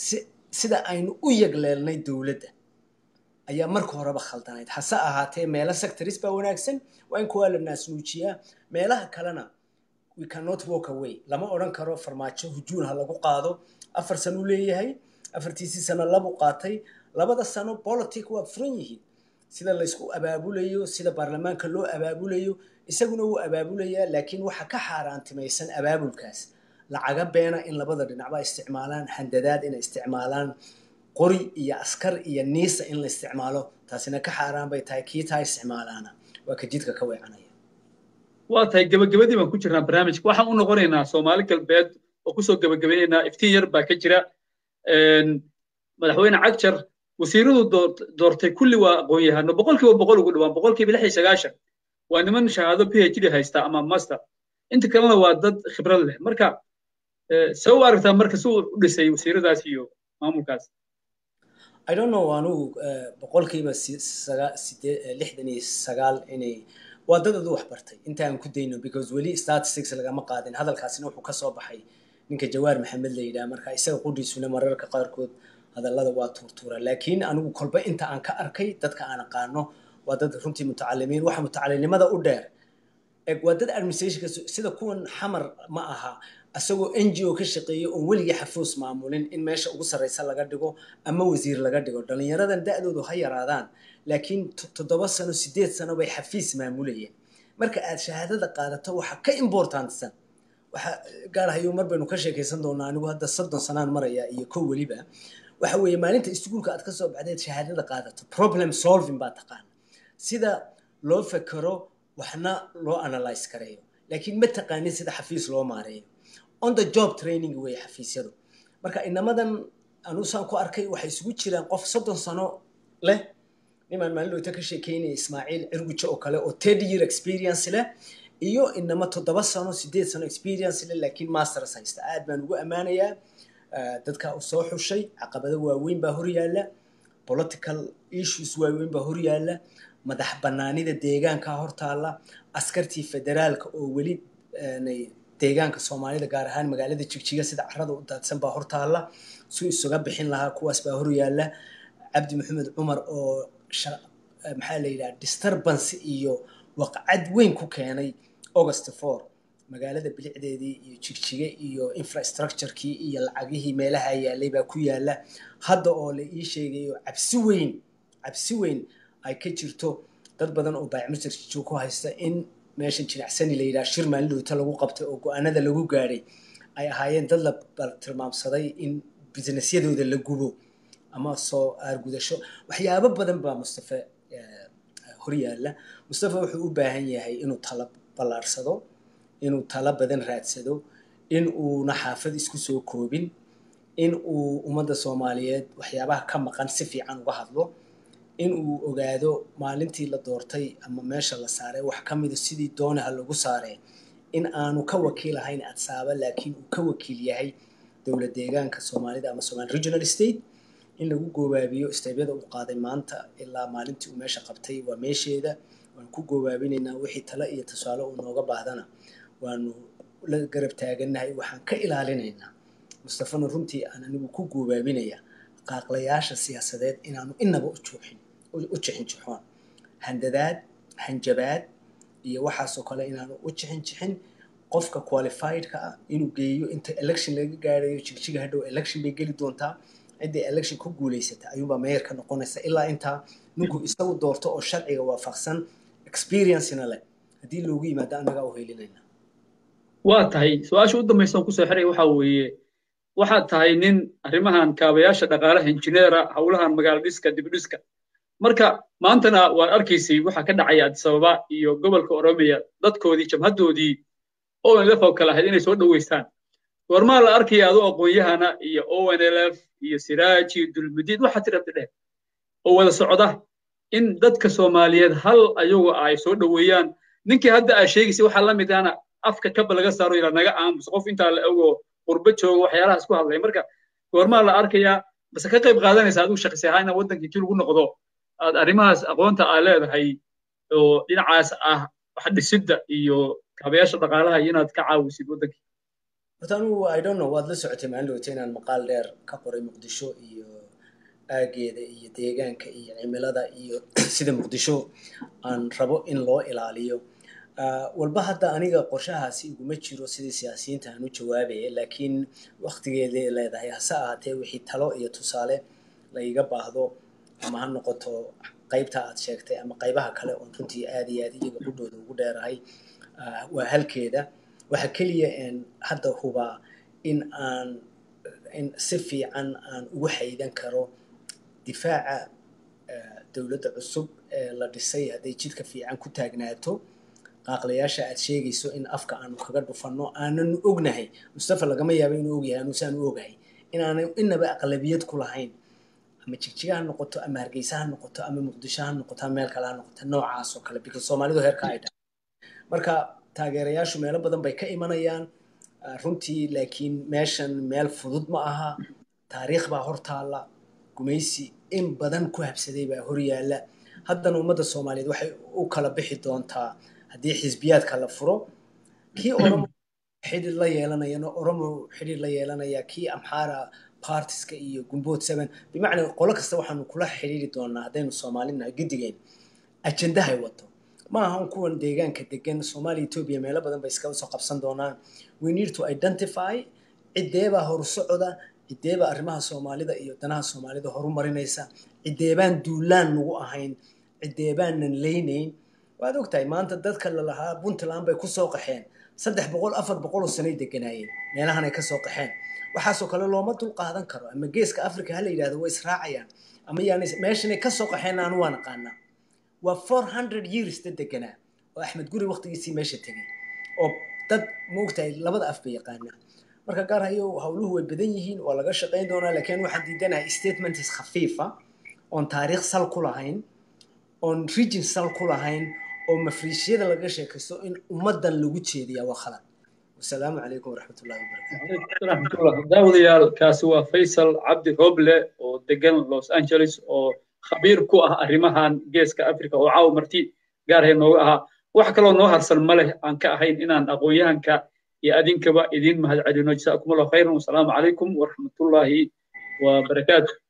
sida aynu u yagleelnay dowladda ayaa marka horeba khaldanayd hase ahaatee meelo sectoris baa wanaagsan waa in kuwaa la naasnuujiyaa meelaha kalena we cannot walk away lama odhan karo farmaajo hujuun ha lagu qaado afar sano u leeyahay afartiisii sano labu qaatay labada sano politic waa furan yihiin sida laysku abaabulayo sida baarlamaanka loo abaabulayo isaguna wuu abaabulayaa laakiin waxa ka xaaraantimaysan abaabulkaas lacaga beena in labada dhinacba isticmaalaan handadaad inay isticmaalaan qori iyo askar iyo niisa in la isticmaalo taasina ka xaaraan bay tahay kii taa isticmaalaana waa ka jidka ka weecanaya waa tahay gebagabadii baan ku jirnaa barnaamijka waxaan u noqonaynaa soomaali galbeed oo kusoo gebagabaynaynaa iftiin yar baa ka jira madaxweyne cagjar wasiiradu doortay kulli waa aqoon-yahano boqolkiiba boqol ugu dhawaan boqolkiiba lix iyo sagaashan waa niman shahaado p h d haysta ama master inta kalena waa dad khibrad leh marka see u aragtaa marka si uu u dhisay wasiiradaas iyo maamulkaas i don't know anugu boqolkiiba lixdan iyo sagaal inay waa dad adu wax bartay inta aan ku dayno because weli statistics lagama qaadin hadalkaasina wuxuu kasoo baxay ninka jawaar maxamed la yidhaha marka isaga qudhiisuna mararka qaarkood hadallada waa tuurtuura laakiin anigu kolba inta aan ka arkay dadka aan aqaano waa dad runtii mutacalimiin waxa mutacalinimada u dheer waa dad administrationka sida kuwan xamar ma aha asagoo n g o ka shaqeeya oon weligii xafuus maamulin in meesha ugu sarreysa laga dhigo ama wasiir laga dhigo dhallinyaradan da-doodu ha yaraadaan laakiin toddoba sano sideed sano bay xafiis maamulayeen marka aad shahaadada qaadato waxa ka importantsan waxa gaarhayo mar baynu ka sheekaysan doonaa anigu hadda soddon sanaan maraya iyo kow weliba waxa weeye maalinta iskuulka aad kasoo baxdeed shahaadada qaadato problem solving baa taqaana sida loo fekero waxna loo analyze kareeyo laakiin ma taqaanin sida xafiis loo maareeyo on the job training weeye xafiisyadu marka inamadan anusaan ku arkay waxay isugu jiraan qof soddon sano leh nimaan maalin dhowta ka sheekeynaya ismaaciil cirgujo oo kale oo third year experience leh iyo inama toddoba sano sideed sano experience leh laakiin masters haysta aad baan ugu ammaanayaa dadka u soo xushay caqabado waaweyn baa horyaalla political issues waaweyn baa horyaalla madax banaanida deegaanka hortaalla askartii federaalka oo weli deegaanka soomaalida gaar ahaan magaalada jigjiga sida carada u daadsan baa hortaalla su isuga bixin lahaa kuwaas baa horyaalla cabdi maxamed cumar oo maxaa la yidhaha disturbance iyo waqcad weyn ku keenay august four magaalada bilicdeedii iyo jigjige iyo infrastructurekii iyo lacagihii meelaha yaalay baa ku yaala hadda oo la ii sheegayo cabsi weyn cabsi weyn ay ka jirto dad badan oo baacmisirjo ku haysta in meeshan jinacsani la yidhaha shir maalin dhowta lagu qabtay oo go-aanada lagu gaadhay ay ahaayeen dad la tilmaamsaday in businessyadooda la gubo ama soo aargudasho waxyaabo badan baa mustafe horyaalla mustafe wuxuu u baahan yahay inuu tala ballaarsado inuu tala badan raadsado in uuna xaafad isku soo koobin in uu ummadda soomaaliyeed waxyaabaha ka maqan si fiican uga hadlo in uu ogaado maalintii la doortay ama meesha la saaray wax ka mida sidii doonaha lagu saaree in aanu ka wakiil ahayn adsaaba laakiin uu ka wakiil yahay dowlad deegaanka soomaalida ama somali regional state in lagu goobaabiyo steebyada uu qaaday maanta ilaa maalintii uu meesha qabtay waa meesheeda waan ku goobaabinaynaa wixii tale iyo tusaale uu nooga baahdana waanu la garab taagannahay waxaan ka ilaalinaynaa mustafana runtii aan anigu ku goobaabinaya qaaqlayaasha siyaasadeed inaanu inaba u juuxin u jixin jixoon handadaad hanjabaad iyo waxaasoo kale inaanu u jixin jixin qofka qualifiedka ah inuu geeyo inta election laga gaarayo jigjiga hadhow election bay geli doontaa ciddii election ku guulaysata ayuunbaa meeyarka noqonaysa ilaa intaa ninku isagu doorto oo sharciga waafaqsan experiencena leh haddii loogu yimaado annagaa u helinayna waa tahay su-aasha u dambaysa kusoo xiray waxaa weeye waxaad tahay nin arrimahan kaabayaasha dhaqaalaha injineera howlahan magaalo dhiska dibdhiska marka maantana waad arkaysay waxa ka dhacaya adisababa iyo gobolka oromiya dadkoodii jabhadoodii onlf oo kale ahayd inay soo dhoweystaan goormaa la arkaya adoo aqoon-yahana iyo onlf iyo siraaj iyo dulmudiid waxaa tirabta dheh oo wada socda in dadka soomaaliyeed hal ayagu ay soo dhoweeyaan ninkii hadda aa sheegaysay waxaa la mid ahna afka kaba laga saaro ilaa naga aamus qof intaa la ogo qurbo jooga waxyaalahaas ku hadlay marka goormaa la arkayaa base ka qayb qaadanaysa adigu shaqsi ahaan in waddankii intii lagu noqdo aad arrimahaas aqoonta aa leedahay oo dhinacaas ah wax dhisidda iyo kaabayaasha dhaqaalaha iyo inaad ka caawisid waddankii horta anigu i don't know waad la socotay maalin dhowta inaan maqaal dheer ka qoray muqdisho iyo aageeda iyo deegaanka iyo cimilada iyo sida muqdisho aan rabo in loo ilaaliyo walba hadda aniga qorshahaasi iguma jiro sidii siyaasiyiinta aan u jawaabaya laakiin waktigeeday leedahay hase ahaatee wixii talo iyo tusaale la iga baahdo ama ha noqoto qaybta aad sheegtay ama qaybaha kale oon runtii aad iyo aad iyaga qudhooda ugu dheerahay waa halkeeda waxa keliya een hadda hubaa in aan in si fiican aan ugu xaydan karo difaaca dowladda cusub ee la dhisay hadday jidka fiican ku taagnaato qaaqlayaasha aad sheegayso in afka aanu kaga dhufanno aananu ognahay mustafa lagama yaabo inuu ogyahay anuusaan u ogahay inaanay inaba aqlabiyad ku lahayn ama jigjiga ha noqoto ama hargeysa ha noqoto ama muqdisho ha noqoto ama meel kale ha noqoto noocaas oo kale because soomaalidu heerka ay dhahay marka taageerayaashu meelo badan bay ka imanayaan runtii laakiin meeshan meel fudud ma aha taariikh baa hortaalla gumaysi in badan ku habsaday baa horyaalla haddana ummadda soomaaliyeed waxay u kala bixi doontaa haddii xisbiyaadka la furo kii oromo xidhiir la yeelanayana oromo xidhiir la yeelanaya kii amxaara partiska iyo gumbood seven bimacnaa qolo kasta waxaanu kula xidhiiri doonaa haddaynu soomaalinahay guddigeen ajendahay wato ma ahan kuwan deegaanka degan soomaaliya etoobiya meelo badan bay iskaga soo qabsan doonaan we need to identify cideebaa horusocoda cideebaa arrimaha soomaalida iyo danaha soomaalida horumarinaysa cideebaan duulaan nagu ahayn cideebaanan leynayn waad ogtahay maanta dadka lalahaa puntland bay kusoo qaxeen saddex boqol afar boqol oo sanay deganaayeen meelahanay kasoo qaxeen waxaasoo kale looma dul qaadan karo ama geeska africa ha la yidhahdo way israacayaan ama yaani meeshanay kasoo qaxeen aanu waa naqaanaa waa four hundred years dad deganaa oo axmed guri waqtigiisii meesha tegay oo dad maogtahay labada af bay yaqaanaa marka gaar hayo howluhu way badan yihiin waa laga shaqayn doonaa laakiin waxaan diidanahay statements khafiifa oon taariikh sal ku lahayn oon region sal ku lahayn oo mafriisyada laga sheekaysto in ummadan lagu jeediyaa waa khalad wasalaamu calaykum waraxmatullahi wabarakatu daawadayaal kaasi waa faysal cabdi roble oo degan los angeles oo khabiir ku ah arrimahan geeska africa oo caawa marti gaarhay nooga ahaa wax kaloo noo harsan ma leh aan ka ahayn inaan aqoon-yahanka iyo adinkaba idiin mahad celino jasaakum allahu khayran wasalaamu calaykum waraxmatullaahi wabarakaatu